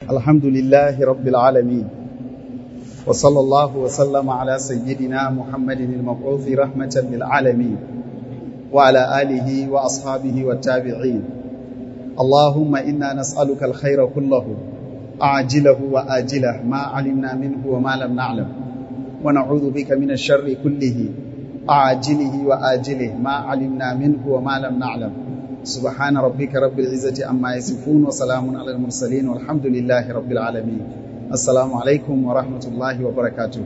الحمد لله رب العالمين وصلى الله وسلم على سيدنا محمد المبعوث رحمة للعالمين وعلى آله وأصحابه والتابعين اللهم إنا نسألك الخير كله عاجله وآجله ما علمنا منه وما لم نعلم ونعوذ بك من الشر كله عاجله وآجله ما علمنا منه وما لم نعلم سبحان ربك رب العزة عما يصفون وسلام على المرسلين والحمد لله رب العالمين السلام عليكم ورحمة الله وبركاته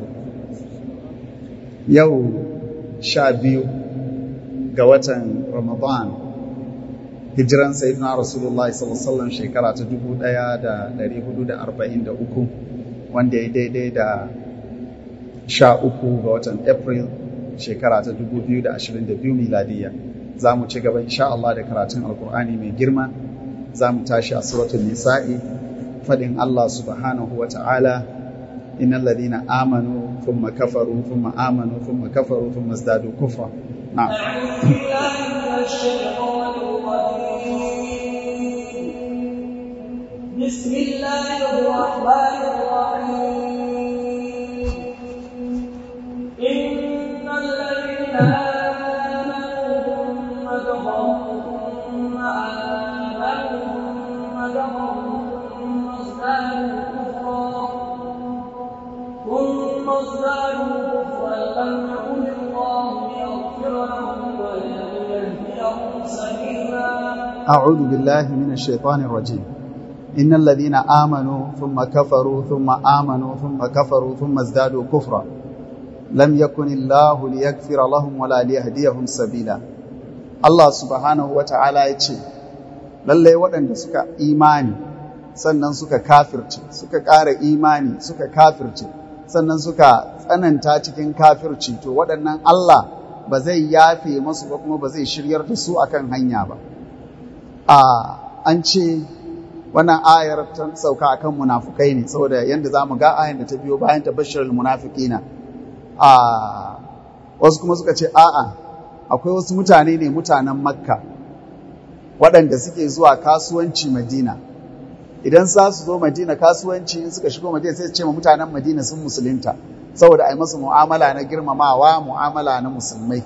يو شابيو قوة رمضان hijiran sayyidina rasulullah sallallahu alaihi wasallam shekara ta 1443 wanda ya daidai da 13 ga watan april shekara ta 2022 miladiya za mu ci gaba insha Allah da karatun alkur'ani mai girma za mu tashi a suratul nisa'i fadin Allah subhanahu wa ta'ala innal ladina amanu thumma kafaru thumma amanu thumma kafaru thumma izdadu kufra na'am بسم الله الرحمن الرحيم إن الذين آمنوا ثم كفروا ثم آمنوا ثم كفروا ثم ازدادوا كفرا ثم ازدادوا كفرا لم يكن الله ليغفر لهم ولا ليهديهم سبيلا أعوذ بالله من الشيطان الرجيم إن الذين آمنوا ثم كفروا ثم آمنوا ثم كفروا ثم ازدادوا كفرا لم يكن الله ليغفر لهم ولا ليهديهم سبيلا الله سبحانه وتعالى يce lallai waɗanda suka imani sannan suka kafirce suka ƙara imani suka kafirce sannan suka tsananta cikin kafirci to waɗannan Allah ba zai yafe masu ba kuma ba zai shiryar da su akan hanya ba a an ce wannan ayar ta sauka akan munafukai ne saboda yanda za mu ga ayan da ta biyo bayan ta bashir munafiqina a wasu kuma suka ce a'a akwai wasu mutane ne mutanen makka waɗanda suke zuwa kasuwanci madina idan za su zo madina kasuwanci in suka shigo madina sai su ce ma mutanen madina sun musulunta saboda a yi masu mu'amala na girmamawa mu'amala na musulmai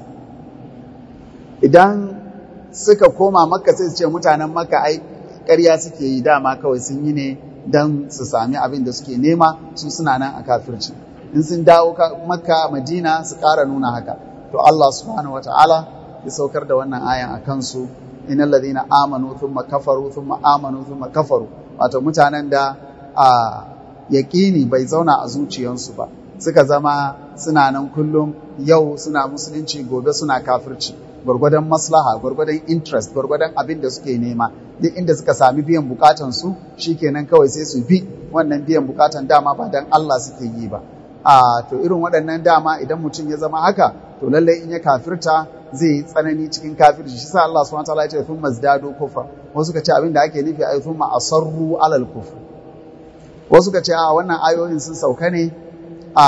idan suka koma makka sai su ce mutanen makka ai ƙarya suke yi dama kawai sun yi ne don su sami abin da suke nema su suna nan a kafirci in sun dawo makka madina su ƙara nuna haka to Allah subhanahu wa ta'ala ya saukar da wannan ayan a kansu innal ladina amanu thumma kafaru thumma amanu thumma kafaru wato mutanen da a yaƙini bai zauna a zuciyansu ba suka zama suna nan kullum yau suna musulunci gobe suna kafirci gwargwadon maslaha gwargwadon interest gwargwadon abin da suke nema duk inda suka sami biyan bukatan su shikenan kawai sai su bi wannan biyan bukatan dama ba dan Allah suke yi ba a to irin waɗannan dama idan mutum ya zama haka to lallai in ya kafirta zai yi tsanani cikin kafirci shi sa Allah subhanahu wataala ya ce thumma zdadu kufra wasu ka ce abin da ake nufi ai thumma asarru alal kufr wasu ka ce a wannan ayoyin sun sauka ne a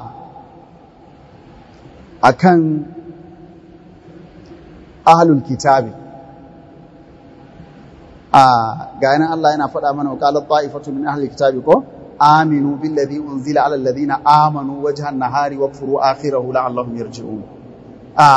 akan ahlul kitabi a ga yanan Allah yana faɗa mana wa qalat ta'ifatu min ahlil kitabi ko aminu billadhi unzila ala alladhina amanu wajha an-nahari wakfuru akhirahu la'allahum yarji'un a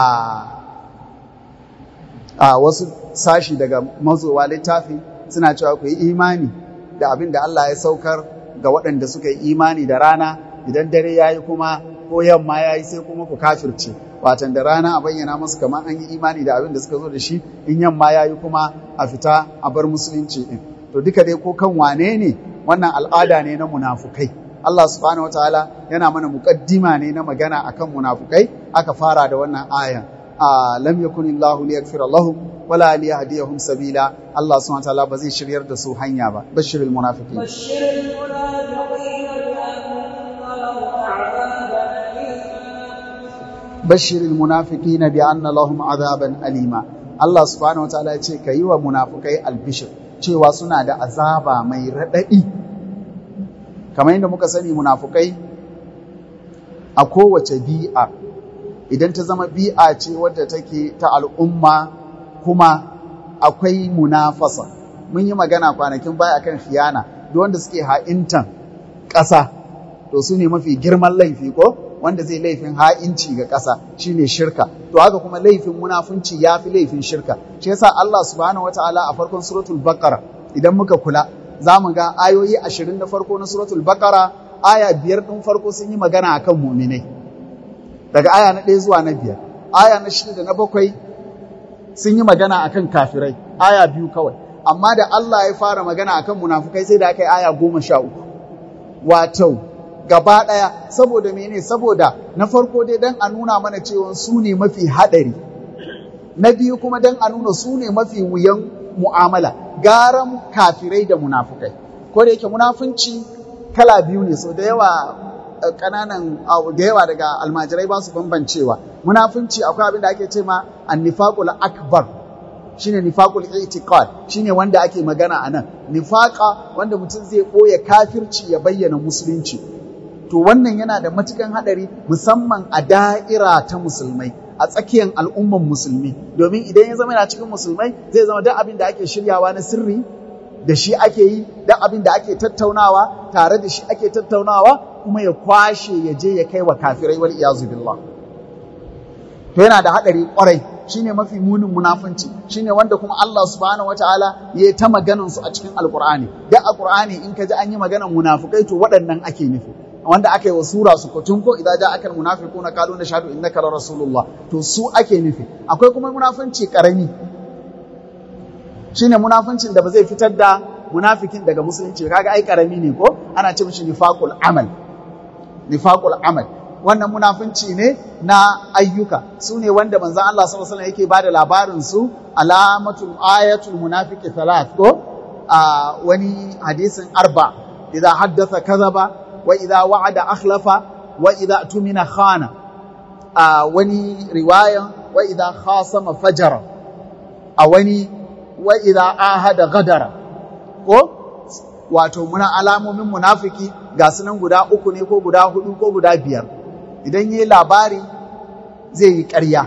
a wasu sashi daga mazowa littafi suna cewa ku yi imani da abin da Allah ya saukar ga waɗanda suka yi imani da rana idan dare yayi kuma ko yamma yayi sai kuma ku kafirce watan da rana a bayyana musu kamar an yi imani da abin da suka zo da shi in yamma ya yi kuma a fita a bar musulunci din to duka dai ko kan wane ne wannan al'ada ne na munafukai Allah subhanahu wataala yana mana muqaddima ne na magana akan munafukai aka fara da wannan ayan lam yakunillahu liyaghfira lahum wala liyahdiyahum sabila Allah subhanahu wataala ba zai shiryar da su hanya ba bashirul munafiqin بشر المنافقين بأن لهم عذابا أليما bashir munafiqina bi anna lahum azaban alima Allah subhanahu wataala ya ce kayi wa munafukai albishir cewa suna da azaba mai radadi kamar yadda muka sani munafukai a kowace bi'a idan ta zama bi'a ce wadda take ta al'umma kuma akwai munafasa mun yi magana kwanakin baya akan khiyana duk wanda suke ha'intan ƙasa to su ne mafi girman laifi ko wanda zai laifin ha'inci ga ƙasa shine shirka to haka kuma laifin munafunci ya fi laifin shirka shi yasa Allah subhanahu wataala a farkon suratul baqara idan muka kula za mu ga ayoyi ashirin na farko na suratul baqara aya biyar ɗin farko sun yi magana akan muminai daga aya na ɗaya zuwa na biyar aya na shida da na bakwai sun yi magana akan kafirai aya biyu kawai amma da Allah ya fara magana akan munafukai sai da aka yi aya goma sha uku wato gaba ɗaya saboda mene saboda na farko dai don a nuna mana cewa su ne mafi haɗari na biyu kuma don a nuna su ne mafi wuyan mu'amala garan kafirai da munafukai ko da yake munafunci kala biyu ne so da yawa kananan da yawa daga almajirai ba su bambancewa munafunci akwai abin da ake ce ma annifaqul akbar shine nifaqul i'tiqad shine wanda ake magana anan nifaqa wanda mutum zai boye kafirci ya bayyana musulunci to wannan yana da matukan hadari musamman a da'ira ta musulmai a tsakiyar al'umman musulmi domin idan ya zama yana cikin musulmai zai zama duk abin da ake shiryawa na sirri da shi ake yi duk abin da ake tattaunawa tare da shi ake tattaunawa kuma ya kwashe ya je ya kai wa kafirai wal iyazu billah to yana da hadari kwarai shine mafi munin munafunci shine wanda kuma Allah subhanahu wataala ya ta maganan su a cikin alqur'ani duk alqur'ani in ka ji an yi maganan munafukai to waɗannan ake nufi wanda aka yi wa sura su kutun ko idan ja akal munafiquna qalu nashhadu innaka la rasulullah to su ake nufi akwai kuma munafunci karami shine munafuncin da ba zai fitar da munafikin daga musulunci kaga ai karami ne ko ana ce mishi nifaqul amal nifaqul amal wannan munafunci ne na ayyuka su ne wanda manzon Allah sallallahu alaihi wasallam yake bada labarin su alamatul ayatul munafiqi thalath ko a wani hadisin arba idza haddatha kadhaba wa idza wa'ada akhlafa wa idza tumina khana a wani riwayan wa idza khasama fajara a wani wa idza ahada gadara ko wato muna alamomin munafiki ga sunan guda uku ne ko guda hudu ko guda biyar idan yi labari zai yi ƙarya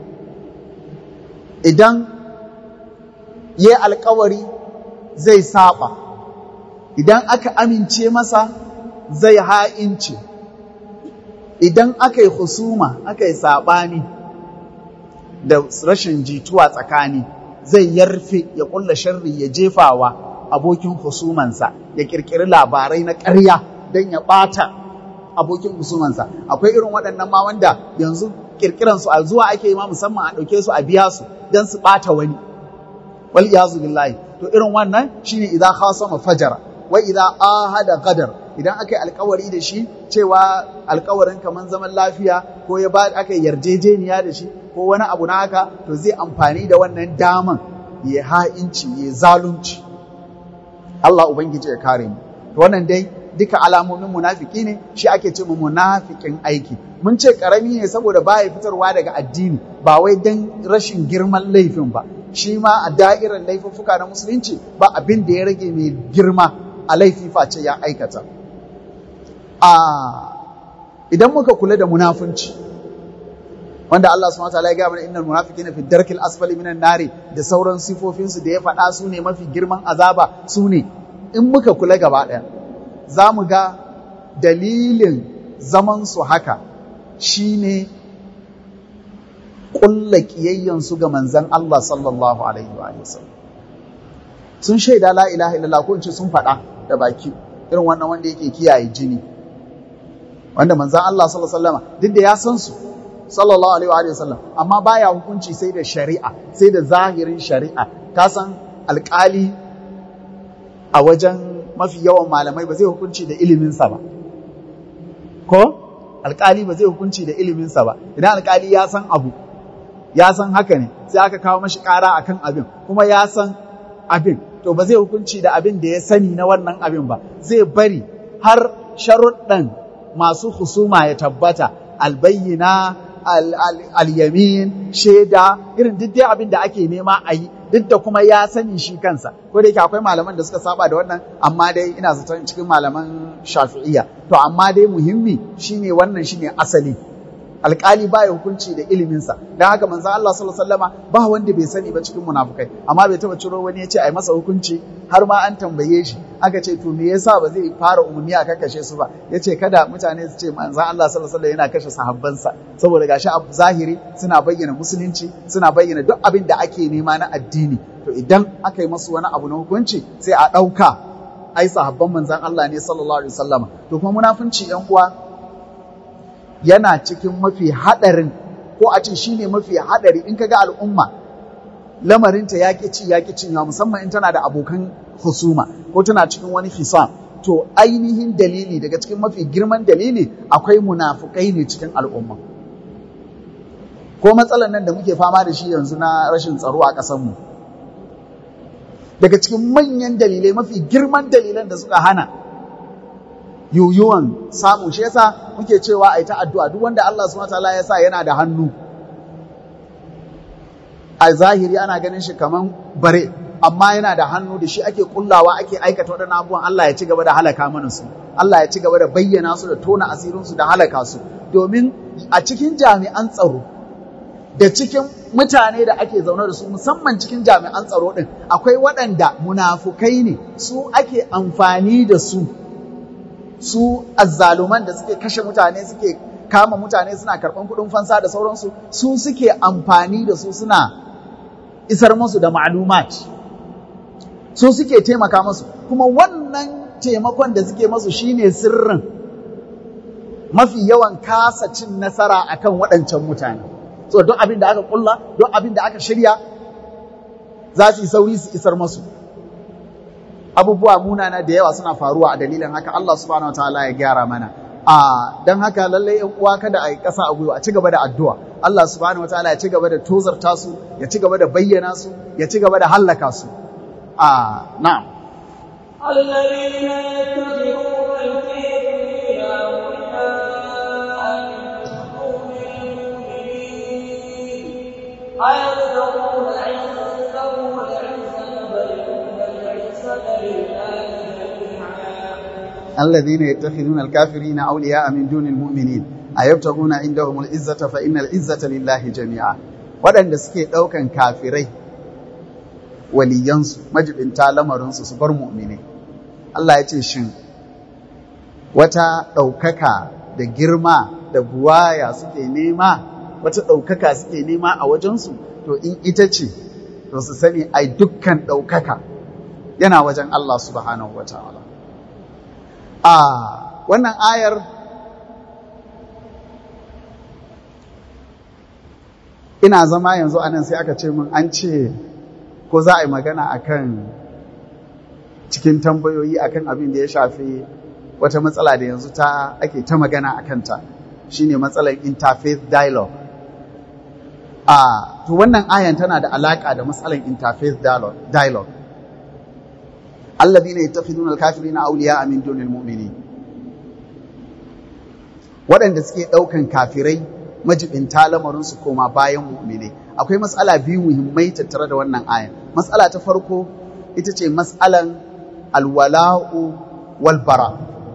idan yi alkawari zai saba idan aka amince masa zai ha'ince idan aka yi husuma aka yi saɓani da rashin jituwa tsakani zai yarfe ya ƙulla sharri ya jefawa abokin husumansa ya ƙirƙiri labarai na ƙarya don ya ɓata abokin husumansa akwai irin waɗannan ma wanda yanzu ƙirƙiran su a zuwa ake yi ma musamman a ɗauke su a biya su don su ɓata wani wal iyazu billahi to irin wannan shine idan khasama fajara wa idan ahada qadar idan aka yi alkawari da shi cewa alkawarin kamar zaman lafiya ko ya ba aka yarjejeniya da shi ko wani abu na haka to zai amfani da wannan daman ya ha'inci ya zalunci Allah ubangiji ya kare mu to wannan dai duka alamomin munafiki ne shi ake ce mu munafikin aiki mun ce karami ne saboda baya fitarwa daga addini ba wai dan rashin girman laifin ba shi ma a da'irar laifuffuka na musulunci ba abin da ya rage mai girma a laifi face ya aikata a idan muka kula da munafunci wanda Allah subhanahu wataala ya ga mana innal munafiqina fi darkil asfali minan nari da sauran sifofin su da ya faɗa su ne mafi girman azaba su ne in muka kula gaba ɗaya za mu ga dalilin zaman su haka shine ƙulla ƙiyayyan su ga manzon Allah sallallahu alaihi wa sallam sun shaida la ilaha illallah ko in ce sun faɗa da baki irin wannan wanda yake kiyaye jini wanda manzan Allah sallallahu alaihi wasallam duk da ya san su sallallahu alaihi wa sallam amma baya hukunci sai da shari'a sai da zahirin shari'a ka san alƙali a wajen mafi yawan malamai ba zai hukunci da iliminsa ba ko alƙali ba zai hukunci da iliminsa ba idan alƙali ya san abu ya san haka ne sai aka kawo mashi ƙara akan abin kuma ya san abin to ba zai hukunci da abin da ya sani na wannan abin ba zai bari har sharuɗan masu husuma ya tabbata albayyina al-yamin shaida irin duk dai abin da ake nema a yi duk da kuma ya sani shi kansa ko da yake akwai malaman da suka saba da wannan amma dai ina zaton cikin malaman shafi'iyya to amma dai muhimmi shine wannan shine asali alƙali baya hukunci da iliminsa don haka manzo Allah sallallahu alaihi wasallama ba wanda bai sani ba cikin munafukai amma bai taba ciro wani ya ce ai masa hukunci har ma an tambaye shi aka ce to me yasa ba zai fara umarni a kashe su ba yace kada mutane su ce manzon Allah sallallahu alaihi yana kashe sahabbansa saboda gashi a zahiri suna bayyana musulunci suna bayyana duk abin da ake nema na addini to idan aka yi masu wani abu na hukunci sai a ɗauka ai sahabban manzon Allah ne sallallahu alaihi wasallama to kuma munafunci yan uwa yana cikin mafi hadarin ko a ce shine mafi hadari in kaga al'umma lamarinta ya ƙi ci ya ƙi cinyewa musamman in tana da abokan husuma ko tana cikin wani hisam to ainihin dalili daga cikin mafi girman dalili akwai munafukai ne cikin al'umma ko matsalar nan da muke fama da shi yanzu na rashin tsaro a ƙasarmu daga cikin manyan dalilai mafi girman dalilan da suka hana yuyuwan samu shi yasa muke cewa a yi ta addu'a duk wanda Allah subhanahu wa ta'ala ya sa yana da hannu a zahiri ana ganin shi kaman bare amma yana da hannu da shi ake kullawa ake aikata waɗannan abubuwan Allah ya ci gaba da halaka mana su Allah ya ci gaba da bayyana su da tona asirin su da halaka su domin a cikin jami'an tsaro da cikin mutane da ake zaune da su musamman cikin jami'an tsaro din akwai waɗanda munafukai ne su ake amfani da su su azzaluman da suke kashe mutane suke kama mutane suna karɓan kuɗin fansa da sauransu su suke amfani da su suna isar musu da ma'lumat su suke taimaka musu kuma wannan taimakon da suke musu shine sirrin mafi yawan kasa cin nasara akan waɗancan mutane so don abin da aka kulla don abin da aka shirya za su yi sauri su isar musu abubuwa munana da yawa suna faruwa a dalilin haka Allah subhanahu wataala ya gyara mana a don haka lallai yan uwa kada a yi ƙasa a gwiwa a ci gaba da addu'a Allah subhanahu wataala ya ci gaba da tozarta su ya ci gaba da bayyana su ya ci gaba da hallaka su a na'am الذين يتبعون الكافرين أولياء من دون المؤمنين أيبتغون عندهم العزة فإن العزة لله جميعا الذين يتخذون الكافرين أولياء من دون المؤمنين أيبتغون عندهم العزة فإن العزة لله جميعا waɗanda suke ɗaukan kafirai waliyansu majibinta lamarinsu su bar mu'mini Allah ya ce shin wata ɗaukaka da girma da buwaya suke nema wata ɗaukaka suke nema a wajensu to in ita ce to su sani ai dukkan ɗaukaka yana wajen Allah subhanahu wa ta'ala a wannan ayar ina zama yanzu anan sai aka ce min an ce ko za a yi magana akan cikin tambayoyi akan abin da ya shafi wata matsala da yanzu ta ake ta magana a kanta shine matsalar interfaith dialogue a to wannan ayan tana da alaka da matsalar interfaith dialogue alladhina yattakhiduna al-kafirina awliya'a min dunil mu'minin waɗanda suke ɗaukan kafirai majibinta lamarinsu koma bayan mu'minai akwai matsala biyu muhimmai tattare da wannan ayan matsala ta farko ita ce matsalan alwala'u wal bara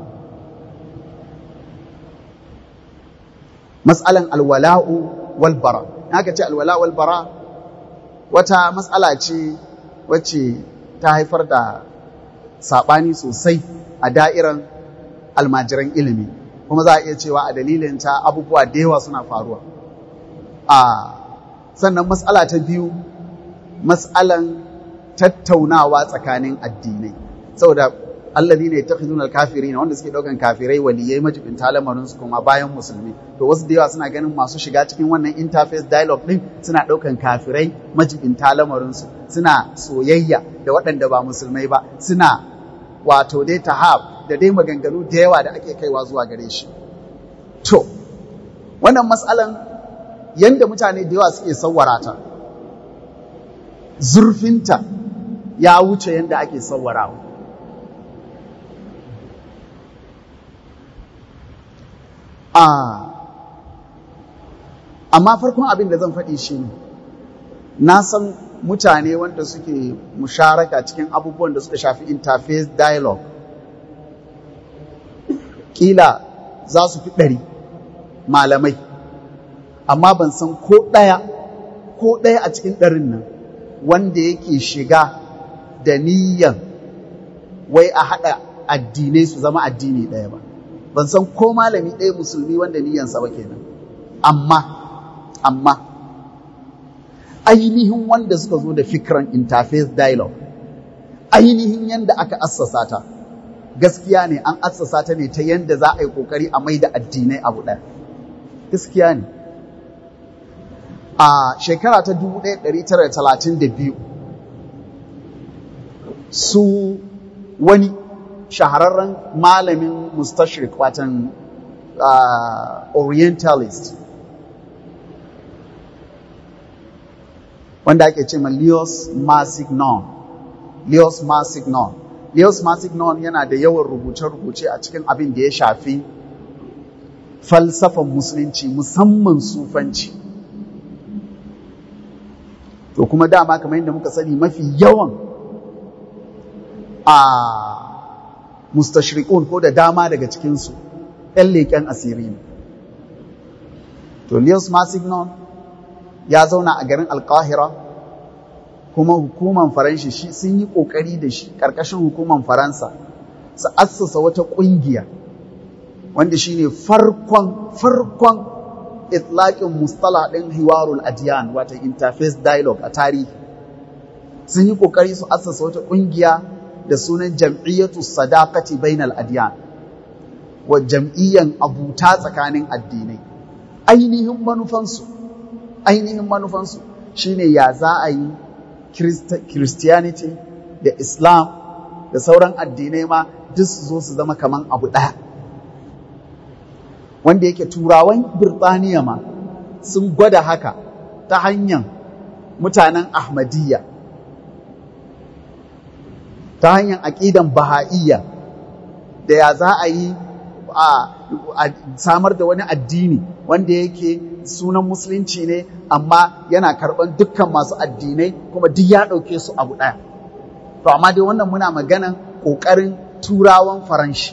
matsalan alwala'u wal bara aka ce alwala'u wal bara wata matsala ce wacce ta haifar da saɓani sosai a da'iran almajiran ilimi kuma za a iya cewa a dalilin ta abubuwa da yawa suna faruwa a sannan matsala ta biyu matsalan tattaunawa tsakanin addinai saboda allazi ne ta khizun kafiri wanda suke daukan kafirai waliyai majibin lamarin su kuma bayan musulmi to wasu da yawa suna ganin masu shiga cikin wannan interface dialogue din suna daukan kafirai majibin lamarin su suna soyayya da waɗanda ba musulmai ba suna wato dai tahab da dai maganganu da yawa da ake kaiwa zuwa gare shi to wannan matsalan yanda mutane da yawa suke sawwara ta zurfinta ya wuce yanda ake sawwarawa a amma farkon abin da zan faɗi shi ne na san mutane wanda suke musharaka cikin abubuwan da suka shafi interface dialogue kila za su fi ɗari malamai amma ban san ko ɗaya ko ɗaya a cikin ɗarin nan wanda yake shiga da niyyan wai a haɗa addinai su zama addini ɗaya ba ban san ko malami ɗaya musulmi wanda niyyansa ba kenan amma amma ainihin wanda suka zo da fikran interfaith dialogue ainihin yanda aka assasa ta gaskiya ne an assasa ta ne ta yanda za a yi kokari a mai da addinai abu ɗaya gaskiya ne a shekara ta 1932 su wani shahararren malamin mustashrik watan uh, orientalist wanda ake ce ma Leos Massignon Leos Massignon Leos Massignon yana da yawan rubuce-rubuce a cikin abin da ya shafi falsafan musulunci musamman sufanci to kuma dama kamar yadda muka sani mafi yawan a mustashrikun ko da dama daga cikinsu ‘yan leƙen asiri ne. To, Leos Massignon ya zauna a garin Alkahira kuma hukuman Faranshi shi sun yi ƙoƙari da shi ƙarƙashin hukuman Faransa su assasa wata ƙungiya wanda shi ne farkon farkon itlaƙin mustala ɗin hiwarul adiyan wata interface dialogue a tarihi sun yi ƙoƙari su assasa wata ƙungiya da sunan jam'iyyatu sadaqati bainal adyan wa jam'iyyan abuta tsakanin addinai ainihin manufansu ainihin manufansu shine ya za a yi christianity da islam da sauran addinai ma duk su zo su zama kaman abu ɗaya wanda yake turawan birtaniya ma sun gwada haka ta hanyar mutanen ahmadiyya ta hanyar aƙidan baha'iyya da ya za a yi a samar da wani addini wanda yake sunan musulunci ne amma yana karɓar dukkan masu addinai kuma duk ya ɗauke su abu ɗaya to amma dai wannan muna maganan ƙoƙarin turawan faranshi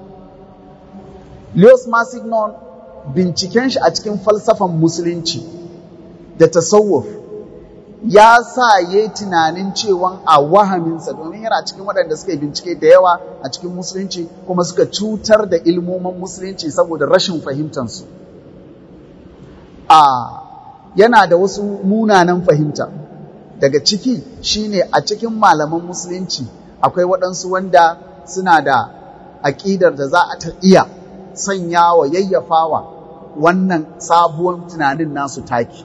Leos Massignon binciken shi a cikin falsafan musulunci da tasawuf ya sa ya yi tunanin cewa a wahaminsa domin yana cikin waɗanda suka yi bincike da yawa a cikin musulunci kuma suka cutar da ilmomin musulunci saboda rashin fahimtansu. A yana da wasu munanan fahimta daga ciki shine a cikin malaman musulunci akwai waɗansu wanda suna da aƙidar da za a ta iya sanya wa yayyafawa wannan sabuwar tunanin nasu taki.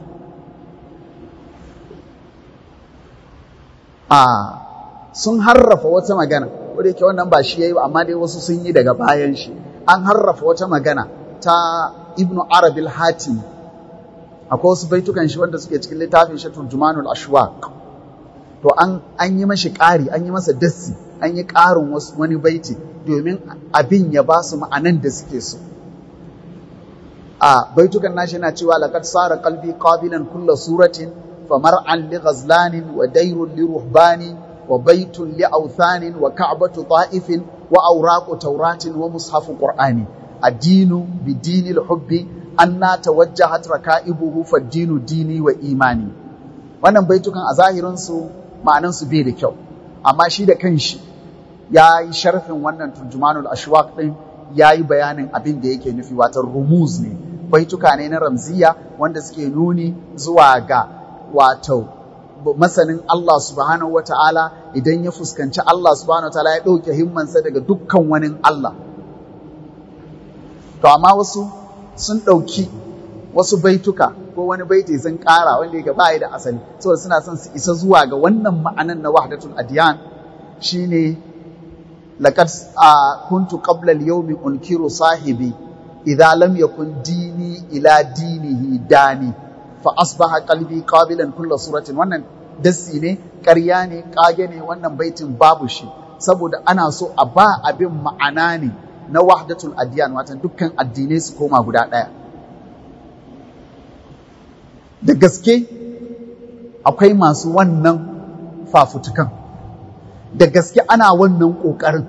a sun harrafa wata magana wadda yake wannan ba shi ya yi amma dai wasu sun yi daga bayan shi an harrafa wata magana ta ibnu arabil hatim akwai wasu baitukan shi wanda suke cikin littafin shi turjumanul ashwaq to an an yi mashi ƙari an yi masa dassi an yi ƙarin wasu wani baiti domin abin ya ba su ma'anan da suke so a baitukan nashi yana cewa laqad sara qalbi qabilan kulla suratin فمرعا لغزلان ودير لرهبان وبيت لأوثان وكعبة طائف وأوراق توراة ومصحف قرآن الدين بدين الحب أن توجهت ركائبه فالدين ديني وإيماني wannan baitukan a zahirinsu ma'anansu bai da kyau amma shi da kanshi ya yi sharfin wannan turjumanul ashwaq din ya yi bayanin abin da yake nufi watan rumuz ne baituka ne na ramziya wanda suke nuni zuwa ga wato masanin Allah subhanahu wata'ala idan ya fuskanci Allah subhanahu wata'ala ya ɗauke himmansa daga dukkan wani Allah. To, amma wasu sun ɗauki wasu baituka ko wani baiti sun ƙara wanda ya ba da asali, saboda suna son su isa zuwa ga wannan ma'anan na wahdatul adiyan shine laqad kuntu qabla al-yawmi unkiru sahibi idza lam yakun dini ila dinihi dani fa asbaha qalbi qabilan kulla suratin wannan dassi ne ƙarya ne ƙage ne wannan baitin babu shi saboda ana so a ba abin ma'ana ne na wahdatul adiyan watan dukkan addinai su koma guda ɗaya da gaske akwai masu wannan fafutukan da gaske ana wannan ƙoƙarin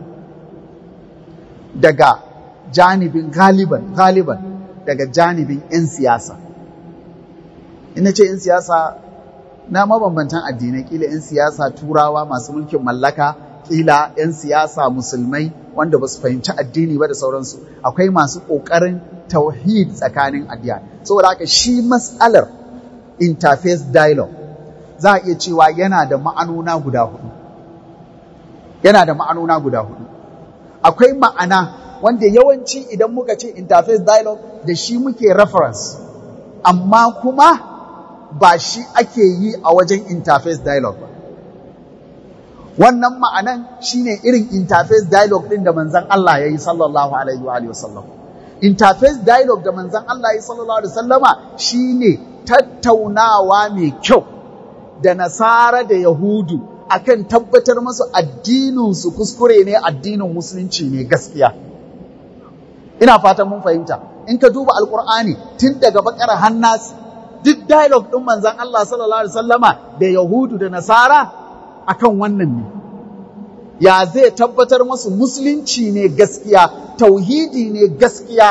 daga janibin galiban galiban daga janibin 'yan siyasa ina ce 'yan siyasa na mabambantan addinai kila 'yan siyasa turawa masu mulkin mallaka kila 'yan siyasa musulmai wanda ba su fahimci addini ba da sauransu akwai masu ƙoƙarin tauhid tsakanin addiya saboda haka shi matsalar interface dialogue za a iya cewa yana da ma'anona guda hudu yana da ma'anona guda hudu akwai ma'ana wanda yawanci idan muka ce interface dialogue da shi muke reference amma kuma ba shi ake yi a wajen interface dialogue ba wannan ma'anan shine irin interface dialogue din da manzon Allah ya yi sallallahu alaihi wa sallam interface dialogue da manzon Allah ya yi sallallahu alaihi wa sallama shine tattaunawa mai kyau da nasara da yahudu akan tabbatar masu addinin su kuskure ne addinin musulunci ne gaskiya ina fatan mun fahimta in ka duba alkur'ani tun daga bakara hannas duk dialogue din manzon Allah sallallahu alaihi wasallama da yahudu da nasara akan wannan ne ya zai tabbatar masu musulunci ne gaskiya tauhidi ne gaskiya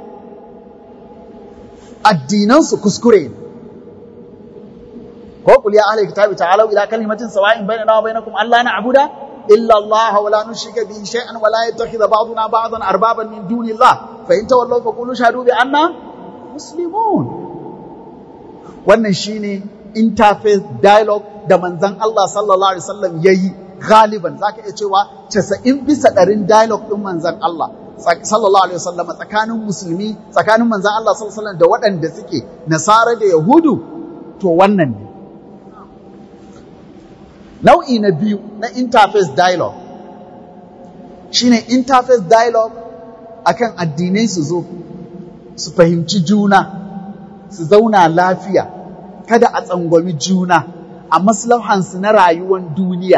addinansu kuskure ne ko kul ya ahlul kitabi ta'alu ila kalimatin sawa'in bainana wa bainakum alla na'budu illa Allah wa la nushrika bihi shay'an wa la yattakhidha ba'duna ba'dan arbaban min dunillah fa in tawallaw fa qulu shahadu bi anna muslimun wannan shine interfaith dialogue da manzon Allah sallallahu alaihi wasallam yayi galiban zaka iya cewa 90 bisa ɗarin dialogue din manzon Allah sallallahu alaihi wasallam tsakanin musulmi tsakanin manzon Allah sallallahu alaihi wasallam da waɗanda suke nasara da yahudu to wannan ne nau'i na biyu na interface dialogue shine interface dialogue akan addinai su zo su fahimci juna su zauna lafiya kada a tsangwami juna a maslahansu na rayuwar duniya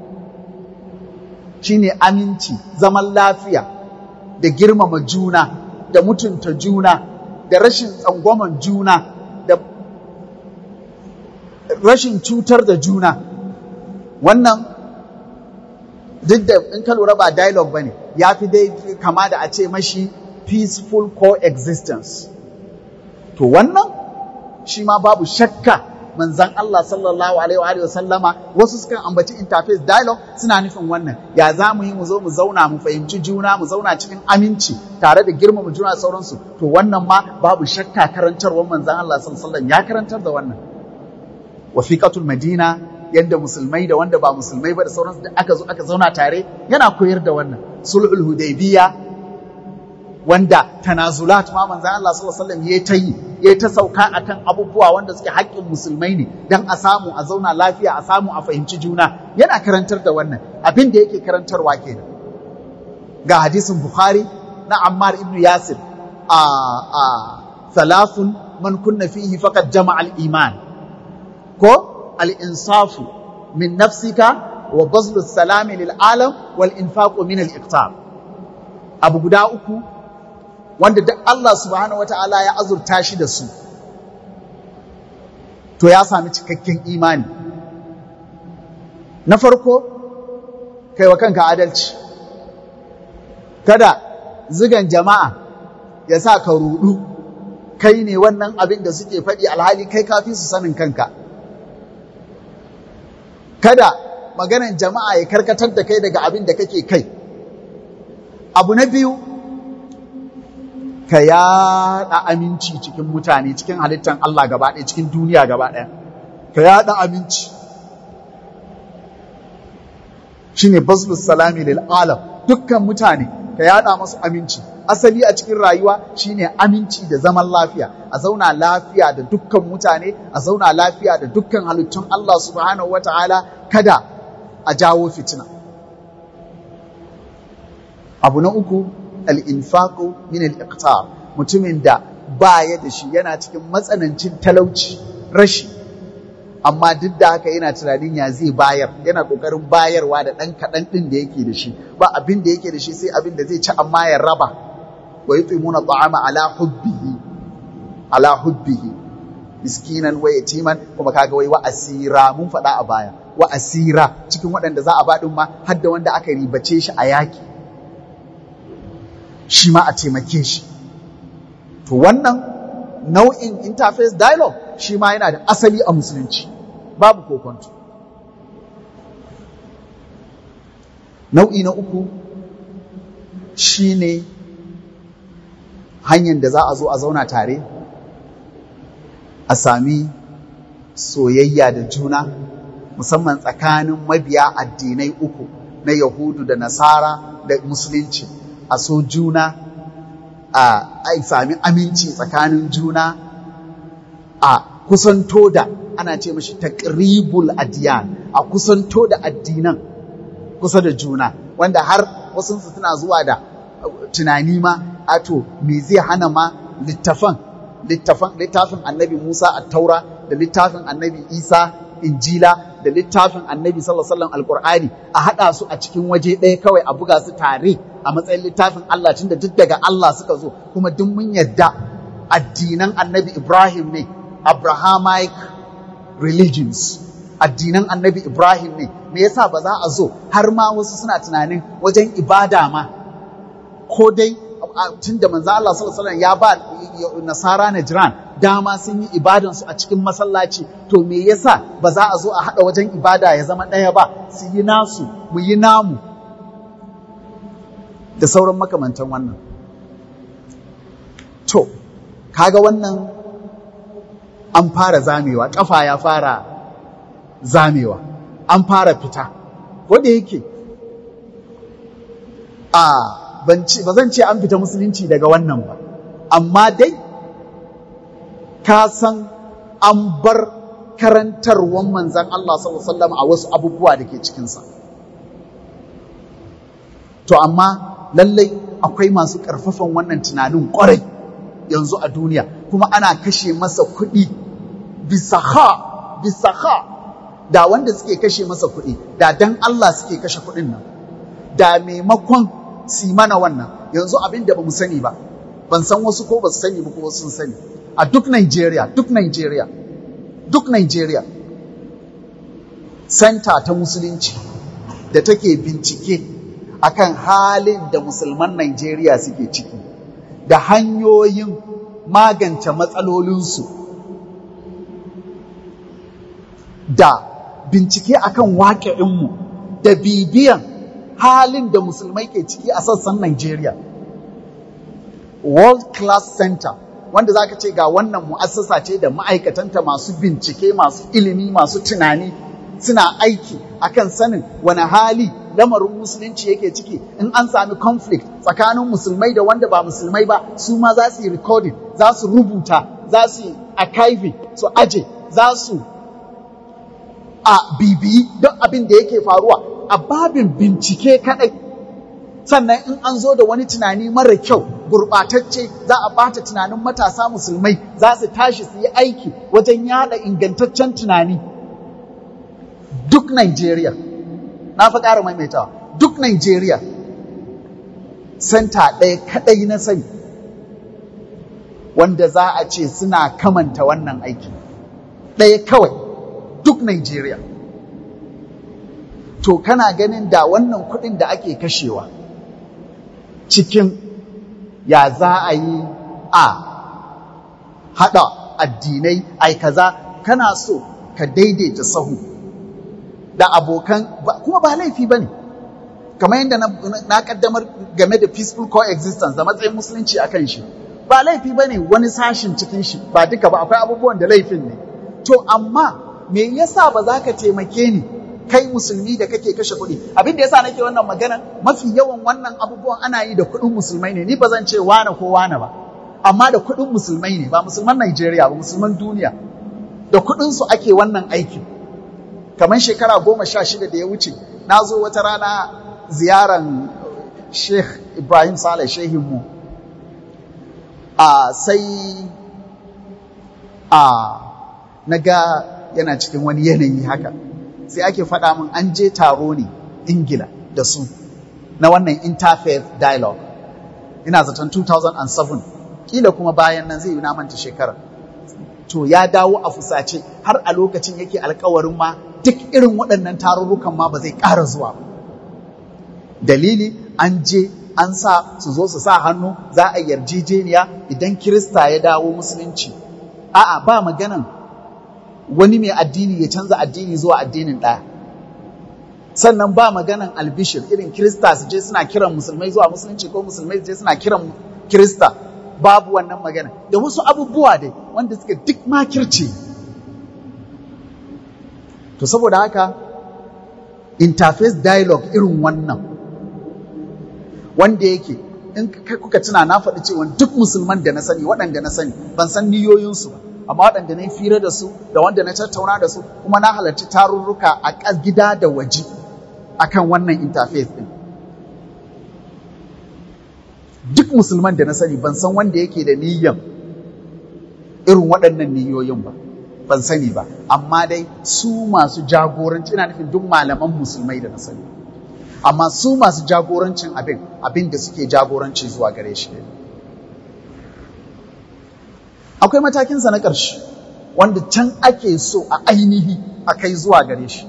shine aminci zaman lafiya da girmama juna da mutunta juna da rashin tsangwaman juna da rashin cutar da juna wannan duk da in ka lura ba dialogue bane ya fi dai kama da a ce mashi peaceful coexistence to wannan shi ma babu shakka manzan Allah sallallahu alaihi wa sallama wasu sukan ambaci interface dialogue suna nufin wannan ya za mu yi mu zo mu zauna mu fahimci juna mu zauna cikin aminci tare da girmama juna sauransu to wannan ma babu shakka karantarwar manzan Allah sallallahu alaihi ya karantar da wannan wasiqatul madina yadda musulmai da wanda ba musulmai ba da sauransu da aka zo aka zauna tare yana koyar da wannan sulhul hudaybiya wanda tanazulat ma manzon Allah sallallahu alaihi wasallam yayi ta yi yayi ta sauka akan abubuwa wanda suke haƙƙin musulmai ne dan a samu a zauna lafiya a samu a fahimci juna yana karantar da wannan abin da yake karantarwa kenan ga hadisin Bukhari na Ammar ibn Yasir a a thalathun man kunna fihi faqad jama'a al-iman ko الإنصاف من نفسك وبذل السلام للعالم والإنفاق من الإقتار abu guda uku wanda duk Allah subhanahu wata'ala ya azurta shi da su to ya sami cikakken imani na farko kai wa kanka adalci kada zigan jama'a ya sa ka rudu kai ne wannan abin da suke faɗi alhali kai kafi su sanin kanka kada maganan jama'a ya karkatar da kai daga abin da kake kai abu na biyu ka yaɗa aminci cikin mutane cikin halittar Allah gaba ɗaya cikin duniya gaba ɗaya ka yaɗa aminci shine baslus salami lil alam dukkan mutane ka yaɗa masu aminci asali a cikin rayuwa shine aminci da zaman lafiya a zauna lafiya da dukkan mutane a zauna lafiya da dukkan halittun Allah subhanahu wataala kada a jawo fitina abu na uku al-infaqu min al-iqtar mutumin da baya da shi yana cikin matsanancin talauci rashi amma duk da haka yana tunanin ya zai bayar yana kokarin bayarwa da ɗan kaɗan ɗin da yake da shi ba abin da yake da shi sai abin da zai ci amma ya raba wa yutimuna ta'ama ala hubbihi ala hubbihi miskinan wa yatiman kuma kaga wai wa asira mun faɗa a baya wa asira cikin waɗanda za a ba ɗin ma har da wanda aka ribace shi a yaki shi ma a taimake shi to wannan nau'in interface dialogue shi ma yana da asali a musulunci babu kokonto nau'i na uku shine hanyar da za a zo a zauna tare a sami soyayya da juna musamman tsakanin mabiya addinai uku na yahudu da nasara da musulunci a so juna a sami aminci tsakanin juna a kusanto da ana ce mashi taqribul adiyan a kusanto da addinan kusa da juna wanda har wasu suna zuwa da tunani ma ato me zai hana ma littafan littafin annabi Musa a taura da littafin annabi Isa injila da littafin annabi sallallahu alaihi wasallam alqur'ani a hada su a cikin waje ɗaya kawai a buga su tare a matsayin littafin Allah tunda duk daga Allah suka zo kuma duk mun yadda addinan annabi Ibrahim ne Abrahamic religions addinan annabi Ibrahim ne me yasa ba za a zo har ma wasu suna tunanin wajen ibada ma ko dai tun da manzo Allah sallallahu alaihi wasallam ya ba nasara Najran dama sun yi ibadan su a cikin masallaci to me yasa ba za a zo a hada wajen ibada ya zama ɗaya ba su yi nasu mu yi namu da sauran makamantan wannan to kaga wannan an fara zamewa kafa ya fara zamewa an fara fita ko da yake a ba zan ce an fita musulunci daga wannan ba amma dai ka san an bar karantarwan manzan Allah sallallahu a wasu abubuwa da ke cikinsa to amma lallai akwai masu ƙarfafan wannan tunanin ƙwarai yanzu a duniya kuma ana kashe masa kuɗi bisa ha bisa ha da wanda suke kashe masa kuɗi da dan Allah suke kashe kuɗin nan da maimakon si mana wannan yanzu abin da ba mu sani ba ban san wasu ko ba su sani ba ko sun sani a duk Nigeria duk Nigeria duk Nigeria center ta musulunci da take bincike akan halin da musulman Nigeria suke ciki da hanyoyin magance matsalolinsu da bincike akan waƙe'inmu da bibiyan halin da musulmai ke ciki a sassan Nigeria. World Class Center wanda za ka ce ga wannan mu'assasa ce da ma'aikatanta masu bincike, masu ilimi, masu tunani suna aiki akan sanin wani hali lamarin musulunci yake ciki in an sami conflict tsakanin musulmai da wanda ba musulmai ba su ma za su yi recording za su rubuta za su yi archiving su aje za su a bibiyi don abin da yake faruwa a babin bincike kadai sannan in an zo da wani tunani mara kyau gurɓatacce za a bata tunanin matasa musulmai za su tashi su yi aiki wajen yada ingantaccen tunani duk Nigeria na fi ƙara maimaitawa duk Nigeria senta ɗaya kaɗai na sani wanda za a ce suna kamanta wannan aiki ɗaya kawai duk Nigeria to kana ganin da wannan kuɗin da ake kashewa cikin ya za a yi a haɗa addinai ai kaza kana so ka daidaita sahu da abokan kuma ba laifi ba ne kamar yadda na kaddamar game da peaceful coexistence da matsayin musulunci a kan shi ba laifi ba ne wani sashin cikin shi ba duka ba akwai abubuwan da laifin ne to amma me yasa ba za ka taimake ni kai musulmi da kake kashe kuɗi abin da yasa nake wannan magana mafi yawan wannan abubuwan ana yi da kuɗin musulmai ne ni ba zan ce wane ko wane ba amma da kuɗin musulmai ne ba musulman Najeriya ba musulman duniya da kuɗin su ake wannan aiki kamar shekara goma sha shida da ya wuce na zo wata rana ziyaran Sheikh Ibrahim Saleh shehinmu a sai a na ga yana cikin wani yanayi haka sai ake faɗa min an je taro ne ingila da su na wannan interfaith dialogue ina zaton 2007 kila kuma bayan nan zai yi manta shekara to ya dawo a fusace har a lokacin yake alkawarin ma duk irin waɗannan tarurrukan ma ba zai ƙara zuwa ba dalili an je an sa su zo su sa hannu za a yarjejeniya idan kirista ya dawo musulunci a'a ba maganan wani mai addini ya canza addini zuwa addinin ɗaya sannan ba maganan albishir irin kirista su je suna kiran musulmai zuwa musulunci ko musulmai su je suna kiran kirista babu wannan magana da wasu abubuwa dai wanda suka duk makirci to saboda haka interface dialogue irin wannan wanda yake in kuka tuna na faɗi cewa duk musulman da na sani waɗanda na sani ban san niyoyinsu ba amma waɗanda na yi fira da su da wanda na tattauna da su kuma na halarci tarurruka a gida da waje akan wannan interface ɗin duk musulman da na sani ban san wanda yake da niyyan irin waɗannan niyoyin ba ban sani ba amma dai su masu jagoranci ina nufin duk malaman musulmai da na sani amma su masu jagorancin abin abin da suke jagoranci zuwa gare shi akwai matakinsa na ƙarshe wanda can ake so a ainihi a kai zuwa gare shi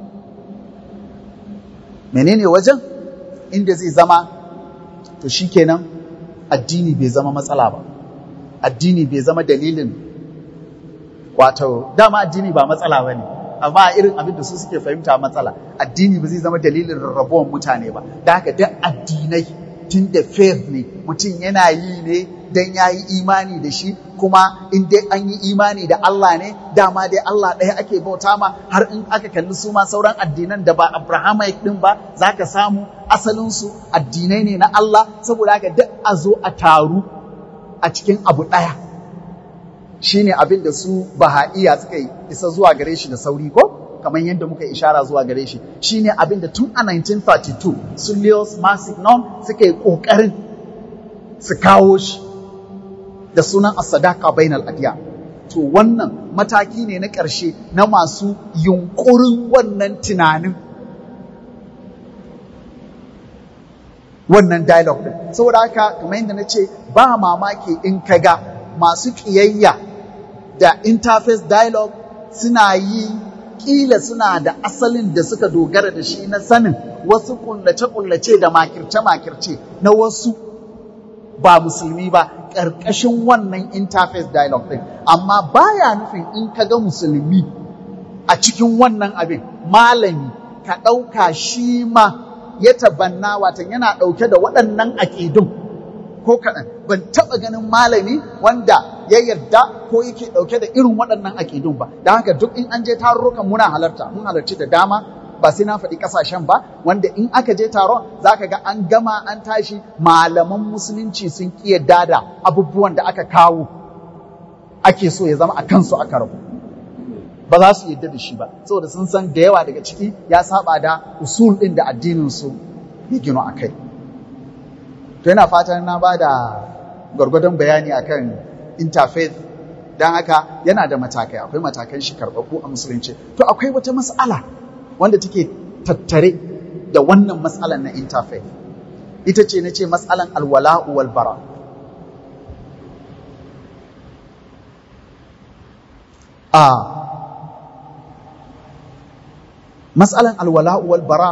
menene wajen inda zai zama to shikenan addini bai zama matsala ba addini bai zama dalilin wato dama addini ba matsala ba ne amma irin abin da su suke fahimta matsala addini ba zai zama dalilin rarrabuwan mutane ba da haka duk addinai tun da faith ne mutum yana yi ne dan ya yi imani da shi kuma in dai an yi imani da Allah ne dama dai Allah ɗaya ake bauta ma har in aka kalli su ma sauran addinan da ba Abrahamic din ba za ka samu asalinsu addinai ne na Allah saboda haka duk a zo a taru a cikin abu ɗaya shine abin da su baha'iya suka yi isa zuwa gare shi da sauri ko kamar yadda muka ishara zuwa gare shi shine abin da tun a 1932 su Leos Massignon suka yi ƙoƙarin su kawo shi da sunan as-sadaqa bainal adiya to wannan mataki ne na ƙarshe na masu yunƙurin wannan tunanin wannan dialogue din saboda haka kamar yadda na ce ba mamaki in ka ga masu ƙiyayya da interface dialogue suna yi ƙila suna da asalin da suka dogara da shi na sanin wasu ƙullace-ƙullace da makirce-makirce na wasu ba musulmi ba ƙarƙashin wannan interface dialogue ɗin amma baya nufin in ka ga musulmi a cikin wannan abin malami ka ɗauka shi ma ya tabanna watan yana ɗauke da waɗannan aƙidun ko kaɗan ban taɓa ganin malami wanda ya yarda ko yake ɗauke da irin waɗannan aƙidun ba da haka duk in an je tarurrukan muna halarta mun halarci da dama ba sai na faɗi ƙasashen ba wanda in aka je taron za ka ga an gama an tashi malaman musulunci sun ƙi yadda da abubuwan da aka kawo ake so ya zama a kansu aka rabu ba za su yadda da shi ba saboda sun san da yawa daga ciki ya saba da usul ɗin da addinin su ya gino a kai to yana fatan na ba da gwargwadon bayani akan interfaith don haka yana da matakai akwai matakan shi karɓaɓɓu a musulunci to akwai wata mas'ala wanda take tattare da wannan matsalan na interfaith ita ce na ce matsalan alwala'u wal bara a matsalan alwala'u wal bara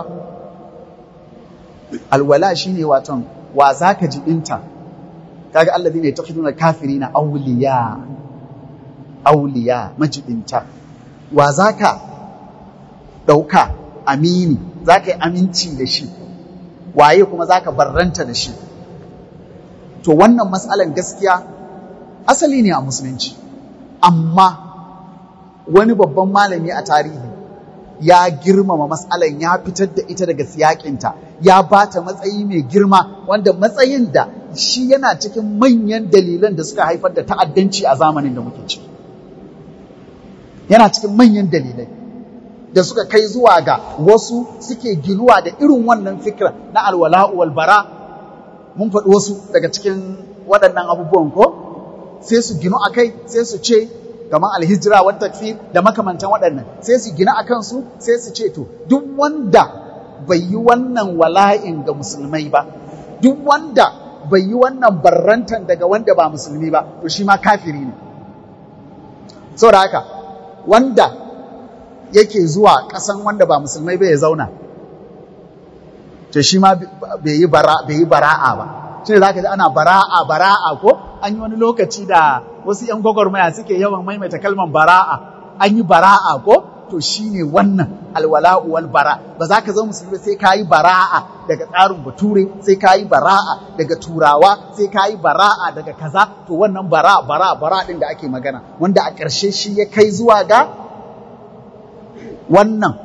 alwala shine waton wa zaka ji dinta kaga allazi ne takhiduna kafirina awliya awliya majibinta wa zaka ɗauka amini za ka yi aminci da shi waye kuma za ka barranta da shi to wannan matsalan gaskiya asali ne a musulunci amma wani babban malami a tarihi ya girmama matsalan ya fitar da ita daga siyakinta ya ba ta matsayi mai girma wanda matsayin da shi yana cikin manyan dalilan da suka haifar da ta'addanci a zamanin da muke ciki yana cikin manyan dalilai da suka kai zuwa ga wasu suke ginuwa da irin wannan fikira na alwala'u wal bara mun faɗi wasu daga cikin waɗannan abubuwan ko sai su ginu a kai sai su ce kamar alhijira wa takfir da makamantan waɗannan sai su gina a kansu sai su ce to duk wanda bai yi wannan wala'in ga musulmai ba duk wanda bai yi wannan barrantan daga wanda ba musulmi ba to shi ma kafiri ne saboda haka wanda yake zuwa ƙasan wanda ba musulmai bai ya zauna to shi ma bai yi bara'a ba shi ne za ka ji ana bara'a bara'a ko an yi wani lokaci da wasu 'yan gwagwarmaya suke yawan maimaita kalmar bara'a an yi bara'a ko to to shine wannan alwala'u wal bara ba za ka zama musulmi sai ka yi bara'a daga tsarin bature sai ka yi bara'a daga turawa sai ka yi bara'a daga kaza to wannan bara bara bara din da ake magana wanda a ƙarshe shi ya kai zuwa ga wannan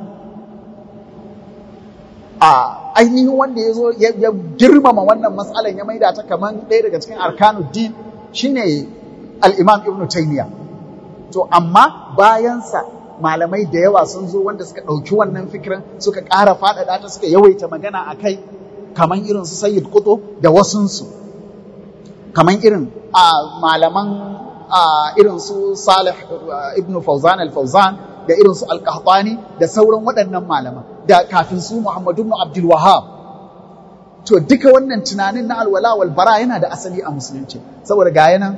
a ainihin wanda ya zo ya girmama wannan matsalan ya maida ta kamar ɗaya daga cikin arkanuddin shine al-imam ibnu taymiya to amma bayansa malamai da yawa sun zo wanda suka ɗauki wannan fikirin suka ƙara faɗaɗa ta suka yawaita magana a kai kamar irin su sayyid kuto da wasunsu kamar irin a malaman irin su salih ibn fauzan al-fauzan da irin su al-qahtani da sauran waɗannan malaman da kafin su muhammadu ibn abdul wahab to duka wannan tunanin na alwala wal bara yana da asali a musulunci saboda ga yanan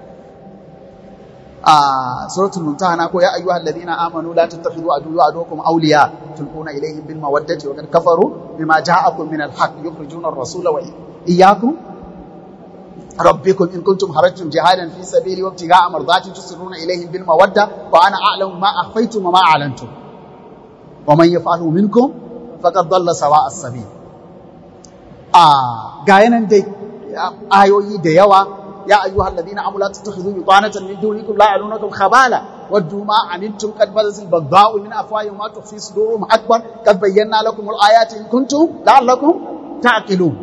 a suratul mumtahana ko ya ayyuhal ladina amanu la tattakhidhu aduwwa aduwwakum awliya tulquna ilayhim bil mawaddati wa qad kafaru bima ja'akum min al haqq yukhrijuna ar-rasula wa iyyakum rabbikum in kuntum harajtum jihadan fi sabili wa ibtigha'a mardati tusirruna ilayhim bil mawadda wa ana a'lamu ma akhfaytum wa ma a'lantum wa man yaf'alu minkum faqad dalla sawa'a as-sabil a ga yanan dai ayoyi da yawa يا أيها الذين آمنوا لا تتخذوا بطانة من دونكم لا يعلونكم خبالا ودوا ما عنتم قد بدت البغضاء من أفواههم وما تخفي صدورهم أكبر قد بينا لكم الآيات إن كنتم لعلكم تعقلون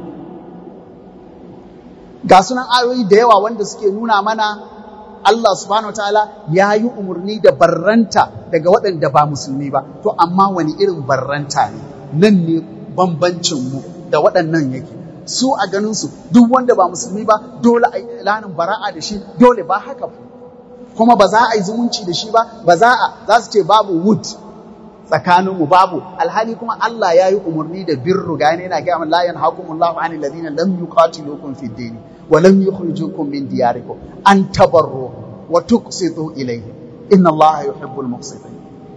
ga sunan ayoyi da yawa wanda suke nuna mana Allah subhanahu wa ta'ala ya yi umarni da barranta daga waɗanda ba musulmi ba to amma wani irin barranta ne nan ne bambancinmu da waɗannan yake su a ganinsu duk wanda ba musulmi ba dole a yi ilanin bara'a da shi dole ba haka kuma ba za a yi zumunci da shi ba ba za a za su ce babu wood tsakaninmu babu alhali kuma Allah ya yi umarni da birru ga yana ga la yanhaqumullahu anil ladina lam yuqatilukum fid din wa lam yukhrijukum min diyarikum an tabarru wa tuqsitu ilayhi inna Allah yuhibbul muqsitin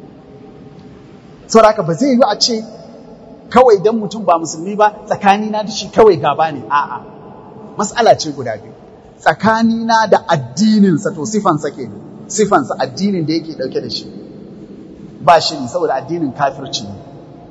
saboda ba zai yi a ce kawai dan mutum ba musulmi ba tsakanina da shi kawai gaba ne a'a mas'ala ce guda biyu tsakanina da addininsa to sifansa ke sifansa addinin da yake dauke da shi ba shi ne saboda addinin kafirci ne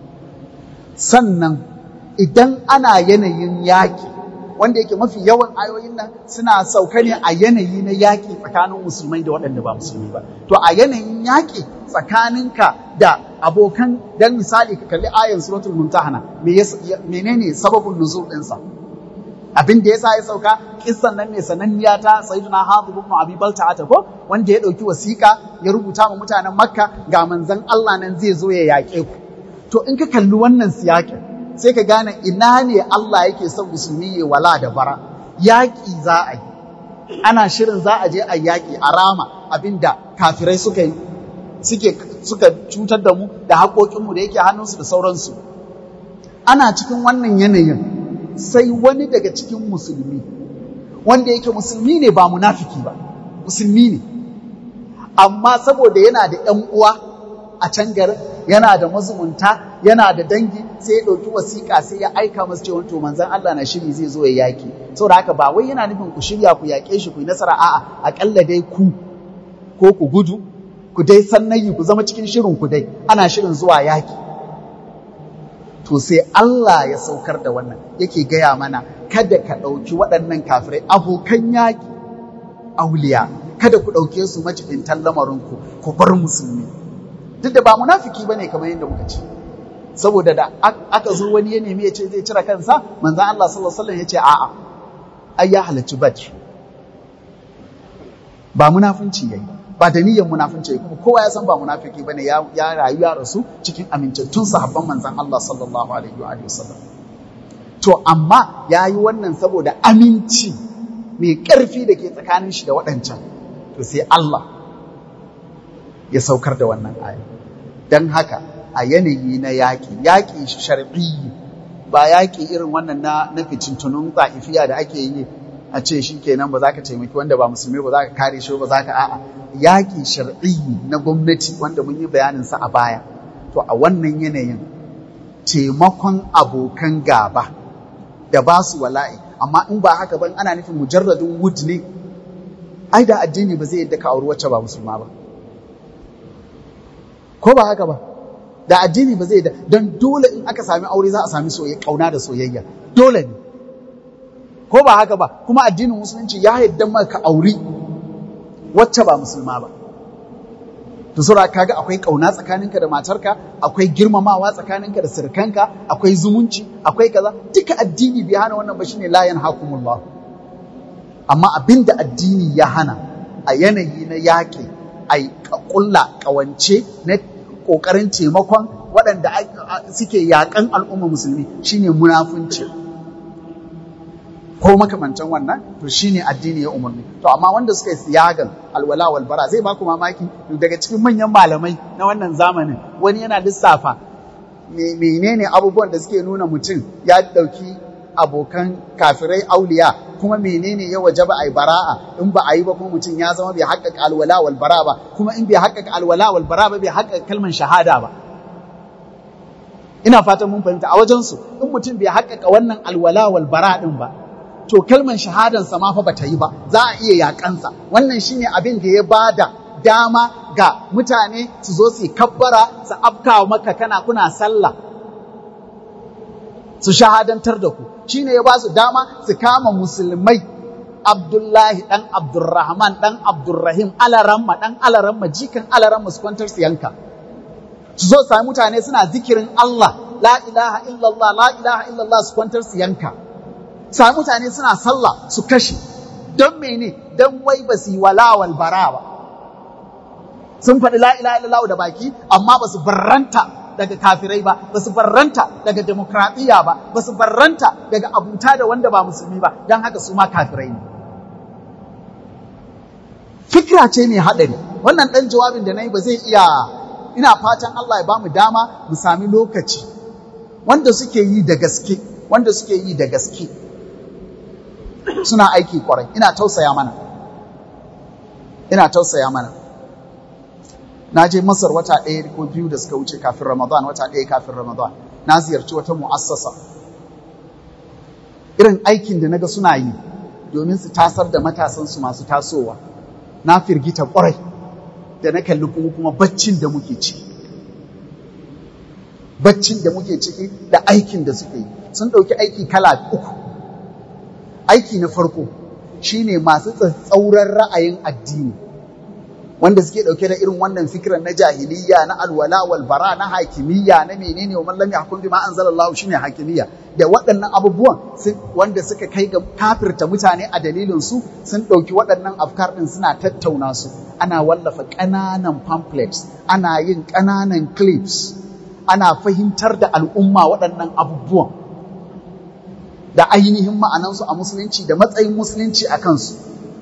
sannan idan ana yanayin yaƙi wanda yake mafi yawan ayoyin nan suna sauka ne a yanayi na yaƙi tsakanin musulmai da waɗanda ba musulmi ba to a yanayin yaƙi tsakaninka da abokan dan misali ka kalli ayan suratul mumtahana menene sababin nuzul ɗinsa abin da yasa ya sauka kissan nan ne sananniya ta sayyidina Hatib ibn Abi Balta'a ko wanda ya dauki wasiƙa ya rubuta ma mutanen Makka ga manzon Allah nan zai zo ya yaƙe ku to in ka kalli wannan siyakin sai ka gane ina ne Allah yake son musulmi ya wala da bara yaƙi za a yi ana shirin za a je a yaƙi a rama abinda kafirai suka yi suke suka cutar da mu da haƙoƙinmu da yake hannunsu da sauransu ana cikin wannan yanayin sai wani daga cikin musulmi wanda yake musulmi ne ba munafiki ba musulmi ne amma saboda yana da ‘yan uwa a can garin yana da mazumunta yana da dangi sai ya ɗauki wasiƙa sai ya aika masu cewa to manzan Allah na shiri zai zo ya yaƙi saboda haka ba wai yana nufin ku shirya ku yaƙe shi ku yi nasara a'a aƙalla dai ku ko ku gudu ku dai sannayi ku zama cikin shirin ku dai ana shirin zuwa yaƙi to sai Allah ya saukar da wannan yake gaya mana kada ka ɗauki waɗannan kafirai abokan yaƙi auliya kada ku ɗauke su majibintan lamarinku ku bar musulmi duk da ba munafiki bane kamar yadda muka ce saboda da aka zo wani ya nemi ya ce zai cire kansa manzon Allah sallallahu alaihi wasallam ya ce a'a ai ya halarci badr ba munafunci yayi ba da niyyar munafunci kuma kowa ya san ba munafiki bane ya ya rayu ya rasu cikin amintattun sahabban manzon Allah sallallahu alaihi wa alihi wasallam to amma yayi wannan saboda aminci mai ƙarfi da ke tsakanin shi da waɗancan to sai Allah ya saukar da wannan aya don haka a yanayi na yaƙi yaƙi shar'i ba yaƙi irin wannan na na fitintunun ta'ifiya da ake yi a ce shi kenan ba za ka taimaki wanda ba musulmi ba za ka kare shi ba za ka a'a yaƙi shar'i na gwamnati wanda mun yi bayanin sa a baya to a wannan yanayin taimakon abokan gaba da ba su wala'i amma in ba haka ban ana nufin mujarradin wud ne ai da addini ba zai yadda ka auri wacce ba musulma ba ko ba haka ba da addini ba zai da don dole in aka sami aure za a sami soyayya kauna da soyayya dole ne ko ba haka ba kuma addinin musulunci ya yadda maka auri wacce ba musulma ba to sura kaga akwai kauna tsakaninka da matarka akwai girmamawa tsakaninka da sirkanka akwai zumunci akwai kaza duka addini bai hana wannan ba shine la yanhakumullah amma abinda addini ya hana a yanayi na yaƙi a ƙulla ƙawance na ƙoƙarin taimakon waɗanda suke yaƙan al'umma musulmi shine munafunci ko makamantan wannan to shine addini ya umarni to amma wanda suka yi siyagan alwala wal bara zai baku mamaki daga cikin manyan malamai na wannan zamanin wani yana lissafa menene abubuwan da suke nuna mutum ya ɗauki abokan kafirai auliya kuma menene ya waje ba a yi bara'a in ba a yi ba kuma mutum ya zama bai haƙƙaƙa alwala wal bara ba kuma in bai haƙƙaƙa alwala wal bara ba bai haƙƙaƙa kalmar shahada ba ina fatan mun fahimta a wajensu in mutum bai haƙƙaƙa wannan alwala wal bara din ba to kalmar shahadansa ma fa bata yi ba za a iya yaƙansa wannan shine abin da ya bada dama ga mutane su zo su kabbara su afka maka kana kuna sallah su shahadantar da ku shine ya ba su dama su kama musulmai Abdullahi ɗan Abdurrahman ɗan Abdurrahim alaramma ɗan alaramma jikan alaramma su kwantar su yanka su zo sami mutane suna zikirin Allah la ilaha illallah la ilaha illallah su kwantar su yanka sami mutane suna sallah su kashe don mene don wai ba su yi walawal bara ba sun faɗi la ilaha illallah da baki amma ba su barranta daga kafirai ba ba su barranta daga demokradiyya ba ba su barranta daga abuta da wanda ba musulmi ba don haka su ma kafirai ne fikira ce mai haɗari wannan ɗan jawabin da na yi ba zai iya ina fatan Allah ya ba mu dama mu sami lokaci wanda suke yi da gaske wanda suke yi da gaske suna aiki kwarai ina tausaya mana ina tausaya mana na je masar wata ɗaya ko biyu da suka wuce kafin ramadan wata ɗaya kafin ramadan na ziyarci wata mu'assasa irin aikin da naga suna yi domin su tasar da matasansu masu tasowa na firgita kwarai da na kalli kuma kuma baccin da muke ciki baccin da muke ciki da aikin da suke yi sun ɗauki aiki kala uku aiki na farko shine masu tsatsauran ra'ayin addini wanda suke ɗauke da irin wannan fikiran na jahiliya na alwala wal bara na hakimiyya na menene wa mallam yahkum bima anzalallahu shine hakimiyya da waɗannan abubuwan wanda suka kai ga kafirta mutane a dalilin su sun ɗauki waɗannan afkar ɗin suna tattauna su ana wallafa ƙananan pamphlets ana yin ƙananan clips ana fahimtar da al'umma waɗannan abubuwan da ainihin ma'anansu a musulunci da matsayin musulunci a kansu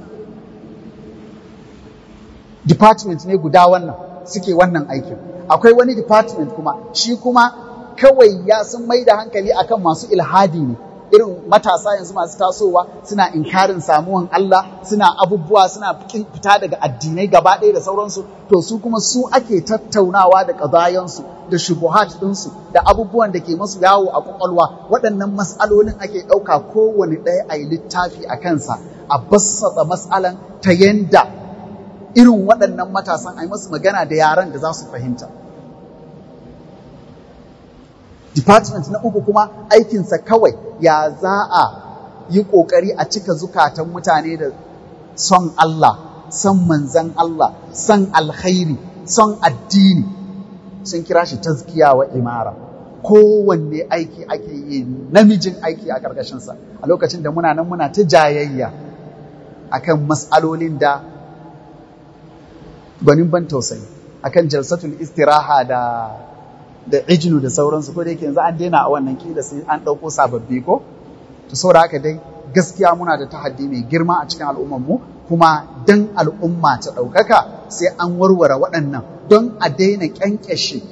department ne guda wannan suke wannan aikin akwai wani department kuma shi kuma kawai ya sun mai da hankali akan masu ilhadi ne irin matasa yanzu masu tasowa suna inkarin samuwan Allah suna abubuwa suna fita daga addinai gaba ɗaya da sauransu to su kuma su ake tattaunawa da ƙazayensu da shubuhat ɗinsu da abubuwan da ke masu yawo a ƙwaƙwalwa waɗannan mas'alolin ake ɗauka kowane ɗaya a yi littafi a kansa a bassata mas'alan ta yanda irin waɗannan matasan a yi masu magana da yaran da za su fahimta. Department na uku kuma aikinsa kawai ya za a yi ƙoƙari a cika zukatan mutane da son Allah, son manzan Allah, son alkhairi, son addini. Sun kira shi tazkiya wa imara. Kowanne aiki ake yi namijin aiki a ƙarƙashinsa a lokacin da muna nan muna ta jayayya akan matsalolin da gwanin ban tausayi akan jalsatul istiraha da da ijnu da sauransu ko da yake yanzu an daina a wannan kila sai an ɗauko sababbi ko to saboda haka dai gaskiya muna da tahaddi mai girma a cikin al'ummar mu kuma dan al'umma ta ɗaukaka sai an warware waɗannan don a daina ƙyanƙyashe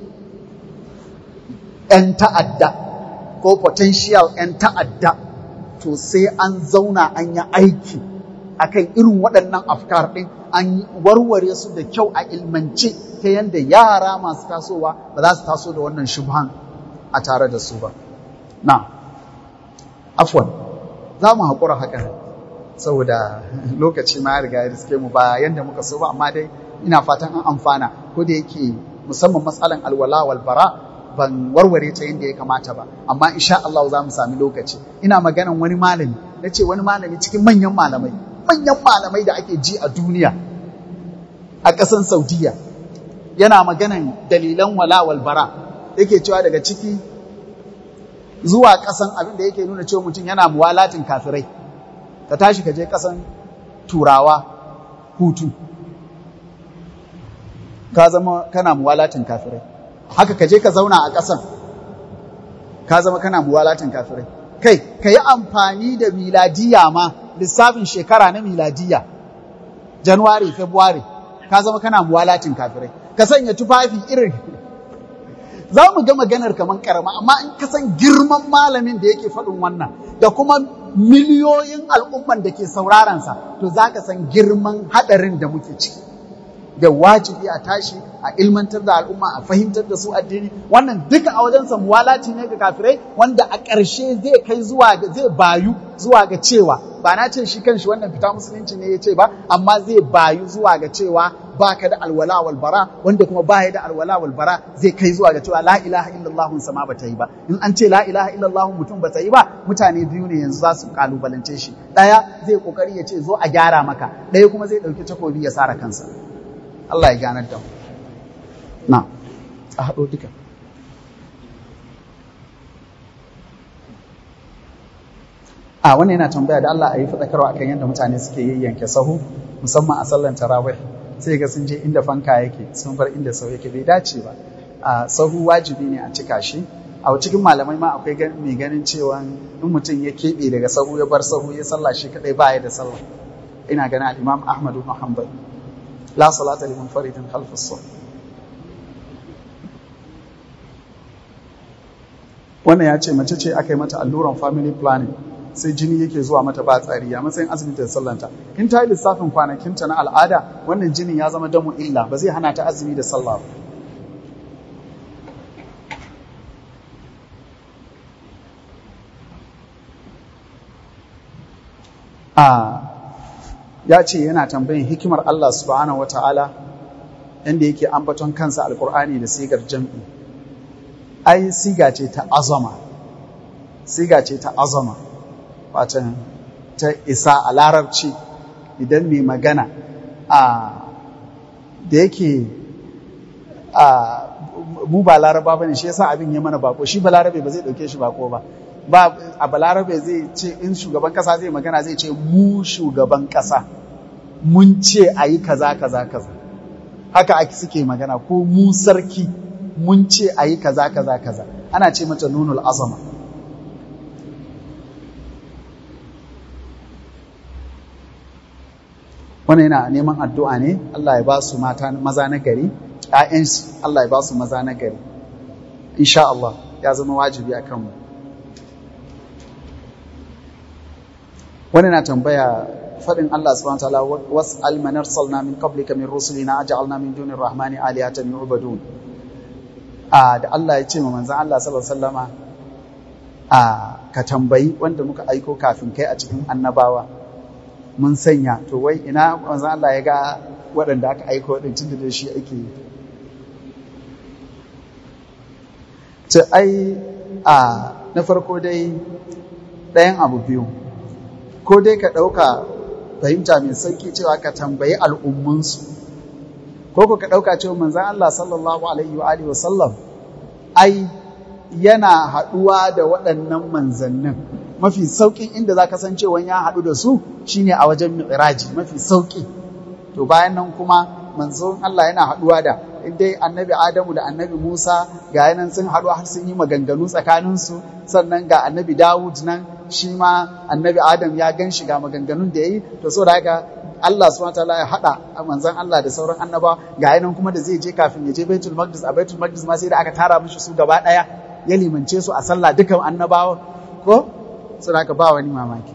'yan ta'adda ko potential 'yan ta'adda to sai an zauna an yi aiki akan irin waɗannan afkar ɗin an warware su da kyau a ilmance ta yadda yara masu tasowa ba za su taso da wannan shubhan a tare da su ba. Na, afwan, za mu haƙura haka saboda lokaci ma ya riga ya riske mu ba yadda muka so ba, amma dai ina fatan an amfana ko da yake musamman matsalan alwala wal bara ban warware ta yadda ya kamata ba amma insha Allah za mu sami lokaci ina maganan wani malami na ce wani malami cikin manyan malamai manyan malamai da ake ji a duniya a ƙasan Saudiya yana maganan dalilan wala wal bara yake cewa daga ciki zuwa ƙasan abin da yake nuna cewa mutum yana muwalatin kafirai ka tashi ka je ƙasan turawa hutu ka zama kana muwalatin kafirai haka ka je ka zauna a ƙasan ka zama kana muwalatin kafirai kai ka yi amfani da miladiya ma lissafin shekara na miladiya januwari february ka zama kana muwalatin kafirai ka sanya tufafi irin za mu ga maganar kamar karama amma in ka san girman malamin da yake faɗin wannan da kuma miliyoyin al'umman da ke saurarensa to za ka san girman haɗarin da muke ciki da wajibi a tashi a ilmantar da al'umma a fahimtar da su addini wannan duka a wajensa muwalaci ne ga kafirai wanda a ƙarshe zai kai zuwa ga zai bayu zuwa ga cewa ba na ce shi kanshi wannan fita musulunci ne ya ce ba amma zai bayu zuwa ga cewa baka da alwala wal bara wanda kuma baya da alwala wal bara zai kai zuwa ga cewa la ilaha illallah sama bata yi ba in an ce la ilaha illallah mutum bata yi ba mutane biyu ne yanzu za su kalubalance shi daya zai kokari ya ce zo a gyara maka daya kuma zai dauki takobi ya sara kansa Allah ya ganar da mu na a haɗo duka a wannan yana tambaya da Allah a yi faɗakarwa akan yadda mutane suke yayyanke sahu musamman a sallan tarawih sai ga sun je inda fanka yake sun bar inda sau yake bai dace ba a sahu wajibi ne a cika shi a cikin malamai ma akwai mai ganin cewa in mutum ya keɓe daga sahu ya bar sahu ya sallah shi kadai ba ya da sallah ina ganin al-Imam Ahmad ibn Hanbal la salata liman faridin khalfas saf wannan ya ce mace ce aka yi mata alluran family planning sai jini yake zuwa mata ba tsari a matsayin azumi da sallanta in ta yi lissafin kwanakinta na al'ada wannan jinin ya zama damu illa ba zai hana ta azumi da sallah ba a ya ce yana tambayin hikimar Allah subhanahu wata'ala inda yake ambaton kansa alkur'ani da sigar jam'i ai siga ce ta azama siga ce ta azama watan ta isa a larabci idan mai magana a da yake a mu ba laraba ba ne shi yasa abin ya mana bako shi ba larabe ba zai dauke shi bako ba ba a balarabe zai ce in shugaban kasa zai magana zai ce mu shugaban kasa mun ce a yi kaza kaza kaza haka ake suke magana ko mu sarki mun ce a yi kaza kaza kaza ana ce mata nunul azama wannan yana neman addu'a ne Allah ya ba su mata maza na gari ‘ya'yansu Allah ya ba su maza na gari insha Allah ya zama wajibi a kanmu wani na tambaya faɗin Allah subhanahu wa ta'ala was'al man arsalna min qablika min rusulina aj'alna min dunir rahmani alihatan yu'badun a da Allah ya ce ma manzon Allah sallallahu alaihi wasallama a ka tambayi wanda muka aiko kafin kai a cikin annabawa mun sanya to wai ina manzon Allah ya ga waɗanda aka aiko din tunda da shi ake yi ce ai a na farko dai ɗayan abu biyu ko dai ka ɗauka fahimta mai sauki cewa ka tambayi al'ummansu ko ko ka ɗauka cewa manzan Allah sallallahu alaihi wa alihi wasallam ai yana haɗuwa da waɗannan manzannin mafi sauƙin inda za ka san cewa ya haɗu da su shine a wajen mi'raji mafi sauƙi to bayan nan kuma manzon Allah yana haɗuwa da dai annabi Adamu da annabi Musa ga yanan sun haɗu har sun yi maganganu tsakaninsu sannan ga annabi Dawud nan shi ma annabi Adam ya gan shi ga maganganun da ya yi to so da haka Allah subhanahu wataala ya haɗa manzon Allah da sauran annaba ga yanan kuma da zai je kafin ya je Baitul Maqdis a Baitul Maqdis ma sai da aka tara mishi su gaba ɗaya ya limance su a sallah dukan annabawa ko so da haka ba wani mamaki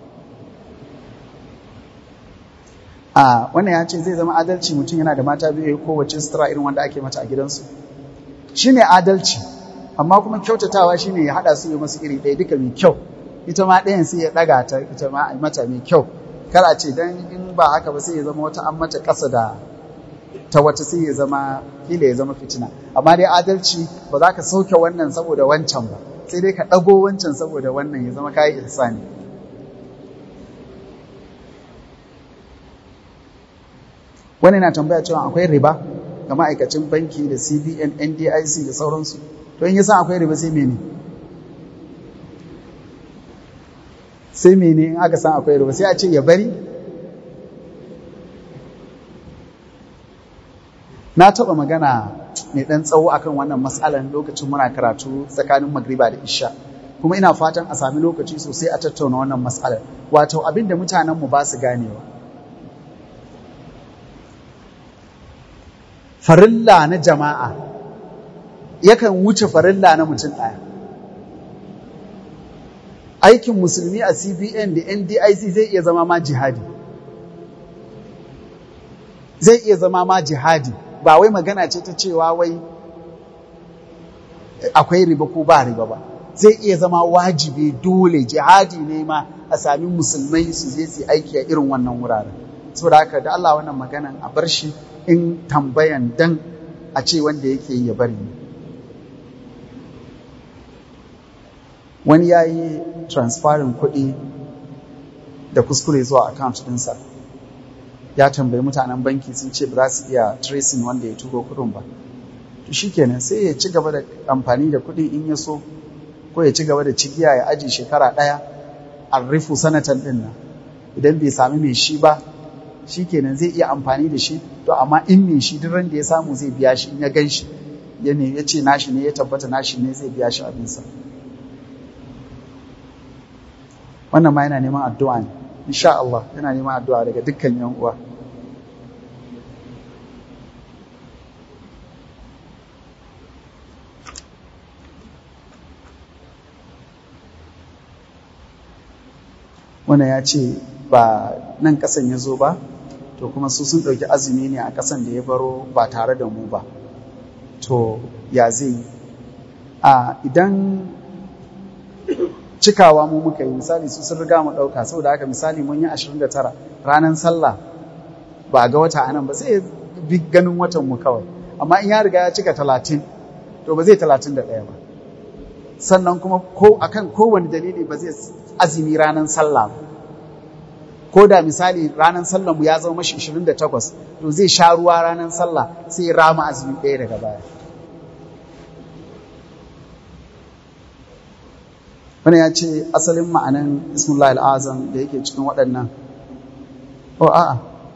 a wannan ya ce zai zama adalci mutum yana da mata biyu kowace sutura irin wanda ake mata a gidansu shine adalci amma kuma kyautatawa shine ya haɗa su yi masu iri ɗaya duka mai kyau ita ma ɗayan sai ya ɗaga ta ita ma a mata mai kyau kar a ce dan in ba haka ba sai ya zama wata an mata ƙasa da ta wata sai ya zama kila ya zama fitina amma dai adalci ba za ka sauke wannan saboda wancan ba sai dai ka ɗago wancan saboda wannan ya zama kayi ihsani wani na tambaya cewa akwai riba ga ma'aikacin banki da cbn ndic da sauransu to in yasa akwai riba sai mene sai mene in aka san akwai riba sai a ce ya bari na taɓa magana mai ɗan tsawo akan wannan matsalar lokacin muna karatu tsakanin magriba da isha kuma ina fatan a sami lokaci sosai a tattauna wannan matsalar wato abin da mutanenmu ba su ganewa farilla na jama'a yakan wuce farilla na mutum ɗaya aikin musulmi a cbn da ndic zai iya zama ma jihadi zai iya zama ma jihadi ba wai magana ce ta cewa wai akwai riba ko ba riba ba zai iya zama wajibi dole jihadi ne ma a sami musulmai su je su aiki a irin wannan wuraren saboda haka da Allah wannan maganan a bar shi in tambayan dan a ce wanda yake yi ya bari wani ya yi transferin kuɗi da kuskure zuwa account ɗinsa ya tambayi mutanen banki sun ce ba za su iya tracing wanda ya turo kuɗin ba to shikenan sai ya ci gaba da amfani da kuɗi in ya so ko ya ci gaba da cigiya ya aji shekara ɗaya a rufu sanatan ɗin nan idan bai sami mai shi ba shikenan zai iya amfani da shi to amma in mai shi duk da ya samu zai biya shi in ya gan shi ya ne ya ce nashi ne ya tabbata nashi ne zai biya shi abinsa wannan ma yana neman addu'a ne insha Allah yana neman addu'a daga dukkan yan uwa wannan ya ce ba nan kasan ya zo ba to kuma su sun ɗauki azumi ne a kasan da ya baro ba tare da mu ba to ya zai yi a idan cikawa mu muka yi misali su sun riga mu ɗauka saboda haka misali mun yi 29 ranar sallah ba ga wata anan ba sai bi ganin watan mu kawai amma in ya riga ya cika 30 to ba zai 31 ba sannan kuma ko akan kowane dalili ba zai azumi ranar sallah ba ko da misali ranar sallah mu ya zama mashi 28 to zai sha ruwa ranar sallah sai ya rama azumi ɗaya daga baya wani ya ce asalin ma'anan ismullah al'azam da yake cikin waɗannan o a'a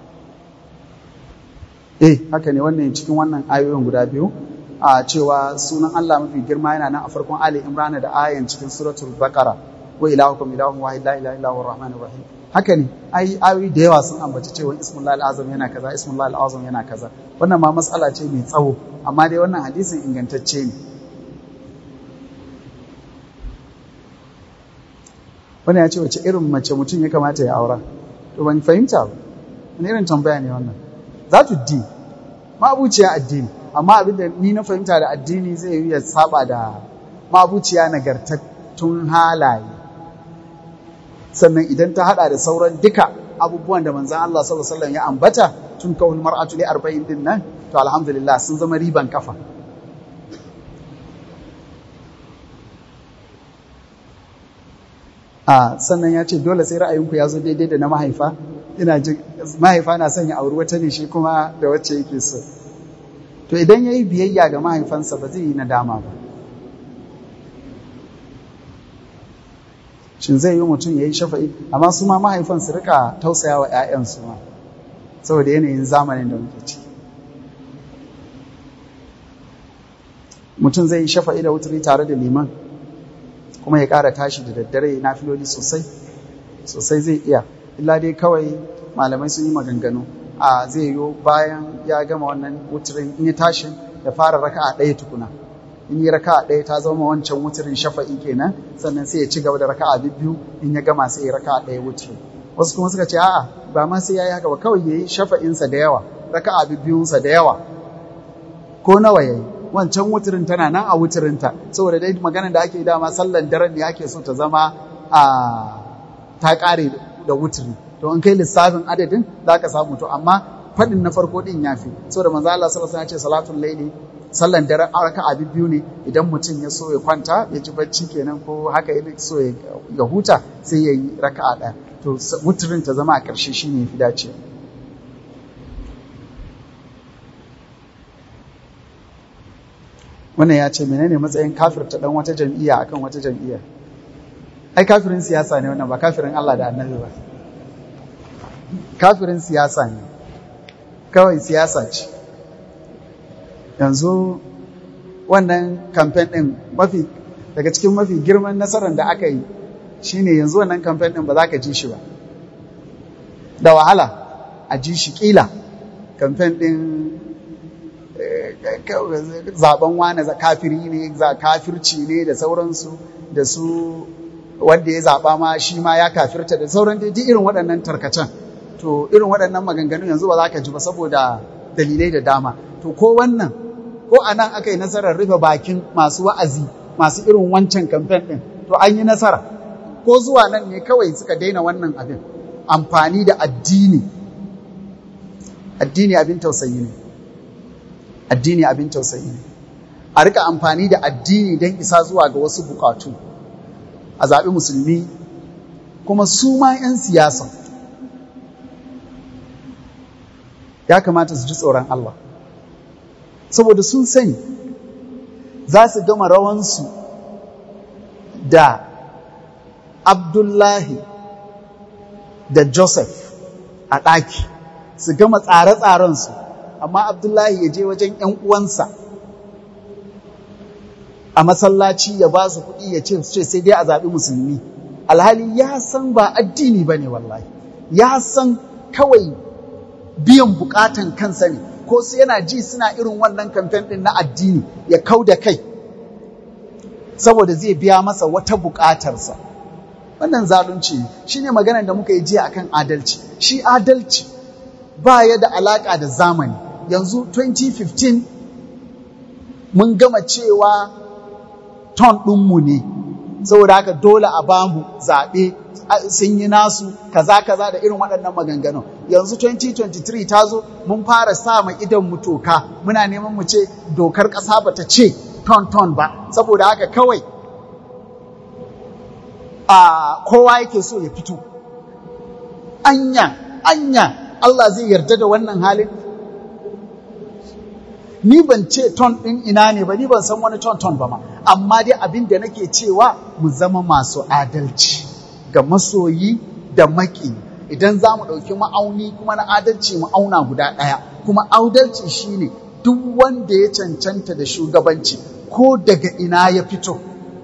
eh haka ne wannan cikin wannan ayoyin guda biyu a cewa sunan Allah mafi girma yana nan a farkon Ali Imran da ayan cikin suratul Baqara wa ilahukum ilahun wahid la ilaha illa huwa rahmanir rahim haka ne ai ayoyi da yawa sun ambaci cewa ismullah al'azam yana kaza ismullah al'azam yana kaza wannan ma matsala ce mai tsawo amma dai wannan hadisin ingantacce ne wani ya ce wace irin mace mutum ya kamata ya aura to ban fahimta ba wani irin tambaya ne wannan za tu di ma'abuciya addini amma abin da ni na fahimta da addini zai yi ya saba da ma'abuciya nagartattun halaye sannan idan ta hada da sauran duka abubuwan da manzan Allah sallallahu alaihi wasallam ya ambata tun kawul mar'atu li 40 din nan to alhamdulillah sun zama riban kafa a sannan ya ce dole sai ra'ayinku ya zo daidai da na mahaifa ina ji mahaifa na son ya auri wata ne shi kuma da wacce yake so to idan ya yi biyayya ga mahaifansa ba zai yi nadama ba shin zai yi mutum ya yi shafa'i amma su ma mahaifan su rika tausaya wa 'ya'yansu ma saboda yanayin zamanin da muke ciki mutum zai yi shafa'i da wuturi tare da liman kuma ya ƙara tashi da daddare na filoli sosai sosai zai iya illa dai kawai malamai sun yi maganganu a zai yiwu bayan ya gama wannan wuturin in ya tashi ya fara raka a ɗaya tukuna in yi raka a ɗaya ta zama wancan wuturin shafa'i kenan sannan sai ya ci gaba da raka a biyu in ya gama sai ya raka a ɗaya wuturin wasu kuma suka ce a'a ba ma sai ya yi haka ba kawai ya yi shafa'insa da yawa raka a biyunsa da yawa ko nawa ya yi wancan wuturin tana nan a wuturinta saboda dai maganar da ake dama sallan daren ne ake so ta zama a ta kare da wuturi to in kai lissafin adadin za ka samu to amma faɗin na farko din yafi saboda manzo Allah sallallahu alaihi wasallam ya ce salatul laili sallan dare raka'a biyu ne idan mutum ya so ya kwanta ya ji bacci kenan ko haka ya so ya huta sai ya yi raka'a ɗaya to wuturin ta zama a ƙarshe shine yafi dace wannan ya ce menene matsayin kafirta dan wata jam'iyya akan wata jam'iyya ai kafirin siyasa ne wannan ba kafirin Allah da annabi ba kafirin siyasa ne kawai siyasa ce yanzu wannan kamfen ɗin mafi daga cikin mafi girman nasarar da aka yi shine yanzu wannan kamfen ɗin ba za ka ji shi ba da wahala a ji shi ƙila kamfen ɗin zaben wane kafiri ne kafirci ne da sauransu da su wanda ya zaɓa ma shi ma ya kafirta da sauran dai irin waɗannan tarkacen to irin waɗannan maganganun yanzu ba za ka ji ba saboda dalilai da dama to ko wannan ko a nan aka yi nasarar rufe bakin masu wa'azi masu irin wancan kamfen ɗin to an yi nasara ko zuwa nan ne kawai suka daina wannan abin amfani da addini addini abin tausayi ne addini abin tausayi ne a rika amfani da addini don isa zuwa ga wasu bukatu a zaɓi musulmi kuma su ma 'yan siyasa ya kamata su ji tsoron Allah saboda sun sani za su gama rawansu da Abdullahi da Joseph a ɗaki su gama tsare-tsarensu amma Abdullahi ya je wajen ‘yan uwansa a masallaci ya ba su kuɗi ya ce sai dai a zaɓi musulmi alhali ya san ba addini ba ne wallahi ya san kawai biyan bukatan kansa ne ko sai yana ji suna irin wannan kamfen ɗin na addini ya kau da kai saboda zai biya masa wata bukatarsa wannan zalunci ne shi ne maganar da muka yi jiya akan adalci shi adalci ba ya da alaƙa da zamani yanzu 2015 mun gama cewa ton ɗinmu ne saboda haka dole a bamu zaɓe sun yi nasu kaza kaza da irin waɗannan maganganu yanzu 2023 ta zo mun fara sa ma idan mu toka muna neman mu ce dokar ƙasa bata ce ton ton ba saboda haka kawai a kowa yake so ya fito anya anya Allah zai yarda da wannan halin ni ban ce ton ɗin ina ne ba ni ban san wani ton ton ba ma amma dai abin da nake cewa mu zama masu adalci ga masoyi da maki idan za mu ɗauki ma'auni kuma na adalci mu auna guda ɗaya kuma adalci shine duk wanda ya cancanta da shugabanci ko daga ina ya fito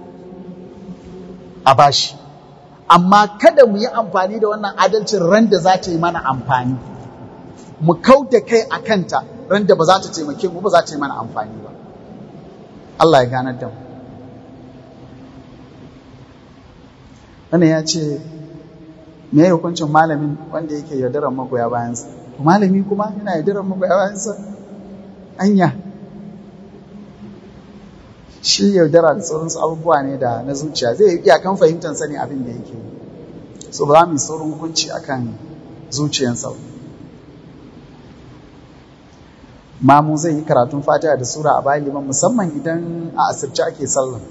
a bashi amma kada mu yi amfani da wannan adalcin ran da za ta yi mana amfani mu kau da kai a kanta ran da ba za ta taimake mu ba za ta yi mana amfani ba Allah ya ganar da mu wannan ya ce me ya hukuncin malamin wanda yake yaudarar magoya bayansa to malami kuma yana yaudarar magoya bayansa anya shi yaudara da sauransu abubuwa ne da na zuciya zai iya kan fahimtar sani abin da yake so ba za mu yi saurin hukunci akan zuciyansa mamu zai yi karatun fatiha da sura a bayan liman musamman idan a asirce ake sallah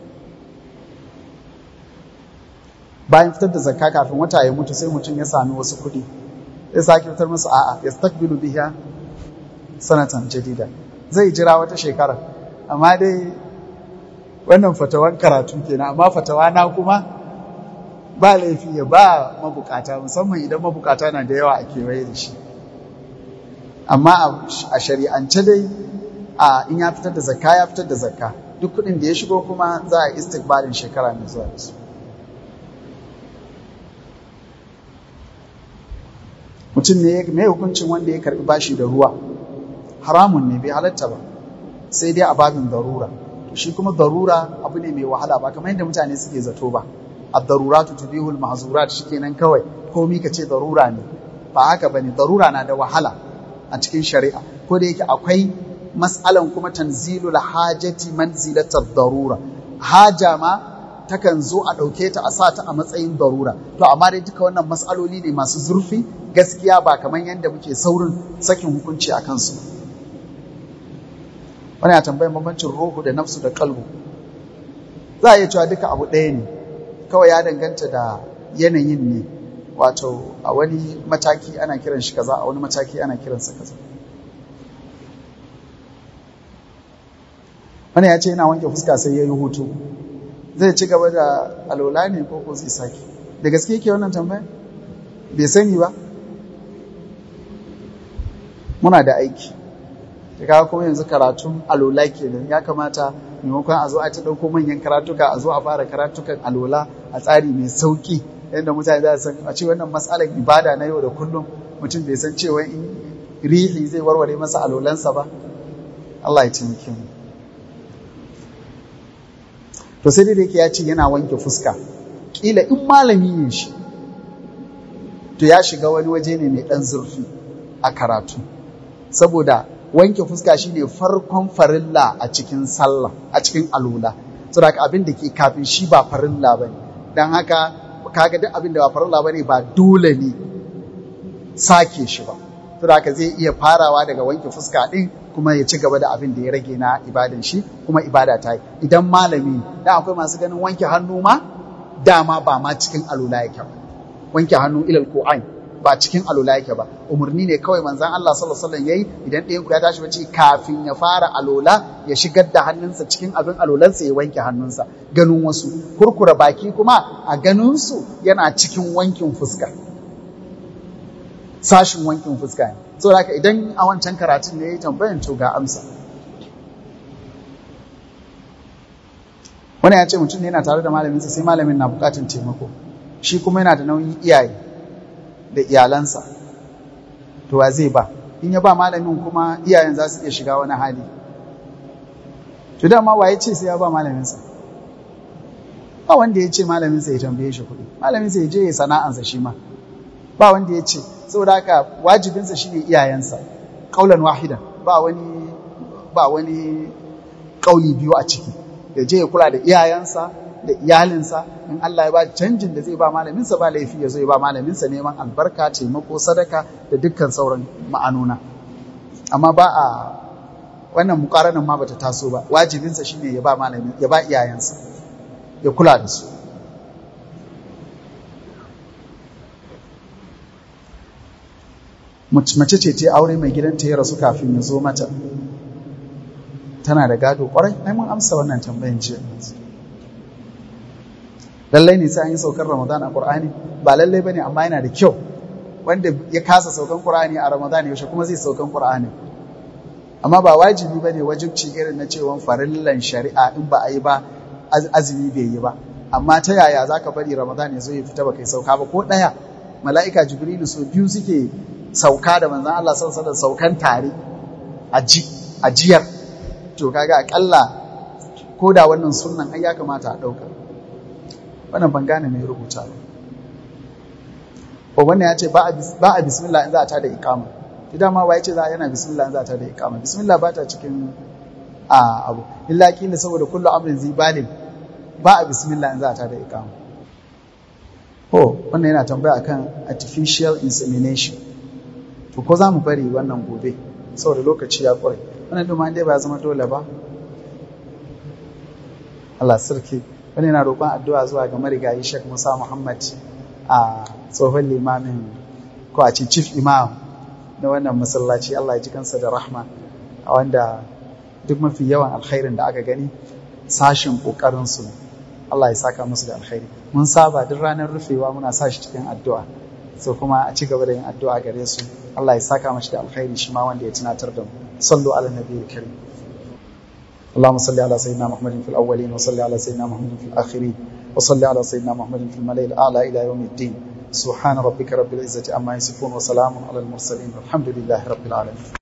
bayan fitar da zakka kafin wata ya mutu sai mutum ya sami wasu kuɗi sai sake fitar musu a'a ya stakbilu biya sanatan jadida zai jira wata shekara amma dai wannan fatawan karatu kenan amma fatawa na kuma ba laifi ya ba mabukata musamman idan mabukata na da yawa a kewaye da shi amma a shari'ance dai a in ya fitar da zakka ya fitar da zakka duk kuɗin da ya shigo kuma za a istikbalin shekara mai zuwa da su mutum ne mai hukuncin wanda ya karbi bashi da ruwa haramun ne bai halatta ba sai dai a babin darura shi kuma darura abu ne mai wahala ba kamar yadda mutane suke zato ba ad-daruratu tubihul mahzurat shikenan kawai komi ka ce darura ne ba haka bane darura na da wahala a cikin shari'a ko da yake akwai mas'alan kuma tanzilul hajati manzilatar darura haja ma takan zo a ɗauke ta a sa ta a matsayin darura to amma dai duka wannan matsaloli ne masu zurfi gaskiya ba kamar yadda muke saurin sakin hukunci a kansu wani ya tambayin bambancin ruhu da nafsu da kalbu za a iya cewa duka abu ɗaya ne kawai ya danganta da yanayin ne wato a wani mataki ana kiran shi kaza a wani mataki ana kiransa kaza wani ya ce yana wanke fuska sai ya yi hutu zai ci gaba da alola ne ko ko zai sake da gaske yake wannan tambaya bai sani ba muna da aiki da kawo kuma yanzu karatun alola kenan ya kamata maimakon a zo a ta ɗauko manyan karatuka a zo a fara karatukan alola a tsari mai sauƙi yadda mutane za su san a ce wannan matsalar ibada na yau da kullum mutum bai san cewa in rihi zai warware masa alolansa ba Allah ya taimake mu to sai dai yake ya ce yana wanke fuska kila in malami ne shi to ya shiga wani waje ne mai ɗan zurfi a karatu saboda wanke fuska shine farkon farilla a cikin sallah a cikin alula saboda abin da ke kafin shi ba farilla bane dan haka kaga duk abin da ba farilla bane ba dole ne sake shi ba saboda haka zai iya farawa daga wanke fuska din kuma ya ci gaba da abin da ya rage na ibadan shi kuma ibada ta yi idan malami da akwai masu ganin wanke hannu ma dama ba ma cikin alula yake ba wanke hannu ilal qu'ain ba cikin alula yake ba umarni ne kawai manzon Allah sallallahu alaihi wasallam yayi idan ɗayan ku ya tashi bacci kafin ya fara alola ya shigar da hannunsa cikin abin alolansa ya wanke hannunsa ganin wasu kurkura baki kuma a ganin su yana cikin wankin fuska sashin wankin fuska ne saboda haka idan a wancan karatun ne yayi tambayan to ga amsa wani ya ce mutum ne yana tare da malaminsa sai malamin na bukatun taimako shi kuma yana da nauyin iyaye da iyalansa to wa zai ba in ya ba malamin kuma iyayen za su iya shiga wani hali to dama waye ce sai ya ba malaminsa ba wanda ya ce malaminsa ya tambaye shi kuɗi malaminsa ya je ya sana'ansa shi ma ba wanda ya ce saboda haka wajibinsa shine iyayensa kaulan wahidan ba wani ba wani kauli biyu a ciki ya je ya kula da iyayensa da iyalinsa in Allah ya ba canjin da zai ba malaminsa ba laifi ya zo ya ba malaminsa neman albarka taimako sadaka da dukkan sauran ma'anuna amma ba a wannan mukaranin ma bata taso ba wajibinsa shine ya ba malamin ya ba iyayensa ya kula da su mace ce ta aure mai gidanta ya rasu kafin ya zo mata tana da gado kwarai ai mun amsa wannan tambayan jiya lallai ne sai an yi saukar ramadan a qur'ani ba lallai bane amma yana da kyau wanda ya kasa saukan qur'ani a ramadan yaushe kuma zai saukan qur'ani amma ba wajibi bane wajibci irin na cewa farillan shari'a in ba a yi ba azumi bai yi ba amma ta yaya zaka bari ramadan ya zo ya fita ba kai sauka ba ko daya mala'ika jibrilu so biyu suke sauka da manzon Allah sallallahu alaihi saukan tare a jiyar to kaga akalla ko da wannan sunnan ai ya kamata a dauka wannan ban gane mai rubuta ba ko wannan ya ce ba a bismillah in za a ta da iqama idan ma waye ce za a yana bismillah in za a ta da iqama bismillah ba ta cikin a abu illa kila saboda kullu amrin zibalin ba a bismillah in za a ta da iqama oh wannan yana tambaya akan artificial insemination to ko za mu bari wannan gobe saboda lokaci ya kware wannan duma dai ba zama dole ba Allah sarki wani yana roƙon addu'a zuwa ga marigayi Sheikh Musa Muhammad a tsohon limamin ko a ce chief imam na wannan masallaci Allah ya ji kansa da rahma a wanda duk mafi yawan alkhairin da aka gani sashin kokarin su Allah ya saka musu da alkhairi mun saba duk ranar rufewa muna sa shi cikin addu'a so kuma a ci gaba da yin addu'a gare su Allah ya saka mashi da alkhairi shi ma wanda ya tunatar da mu sallu ala nabiyil karim اللهم صل على سيدنا محمد في الأولين وصل على سيدنا محمد في الآخرين وصل على سيدنا محمد في الملأ الأعلى إلى يوم الدين سبحان ربك رب العزة عما يصفون وسلام على المرسلين والحمد لله رب العالمين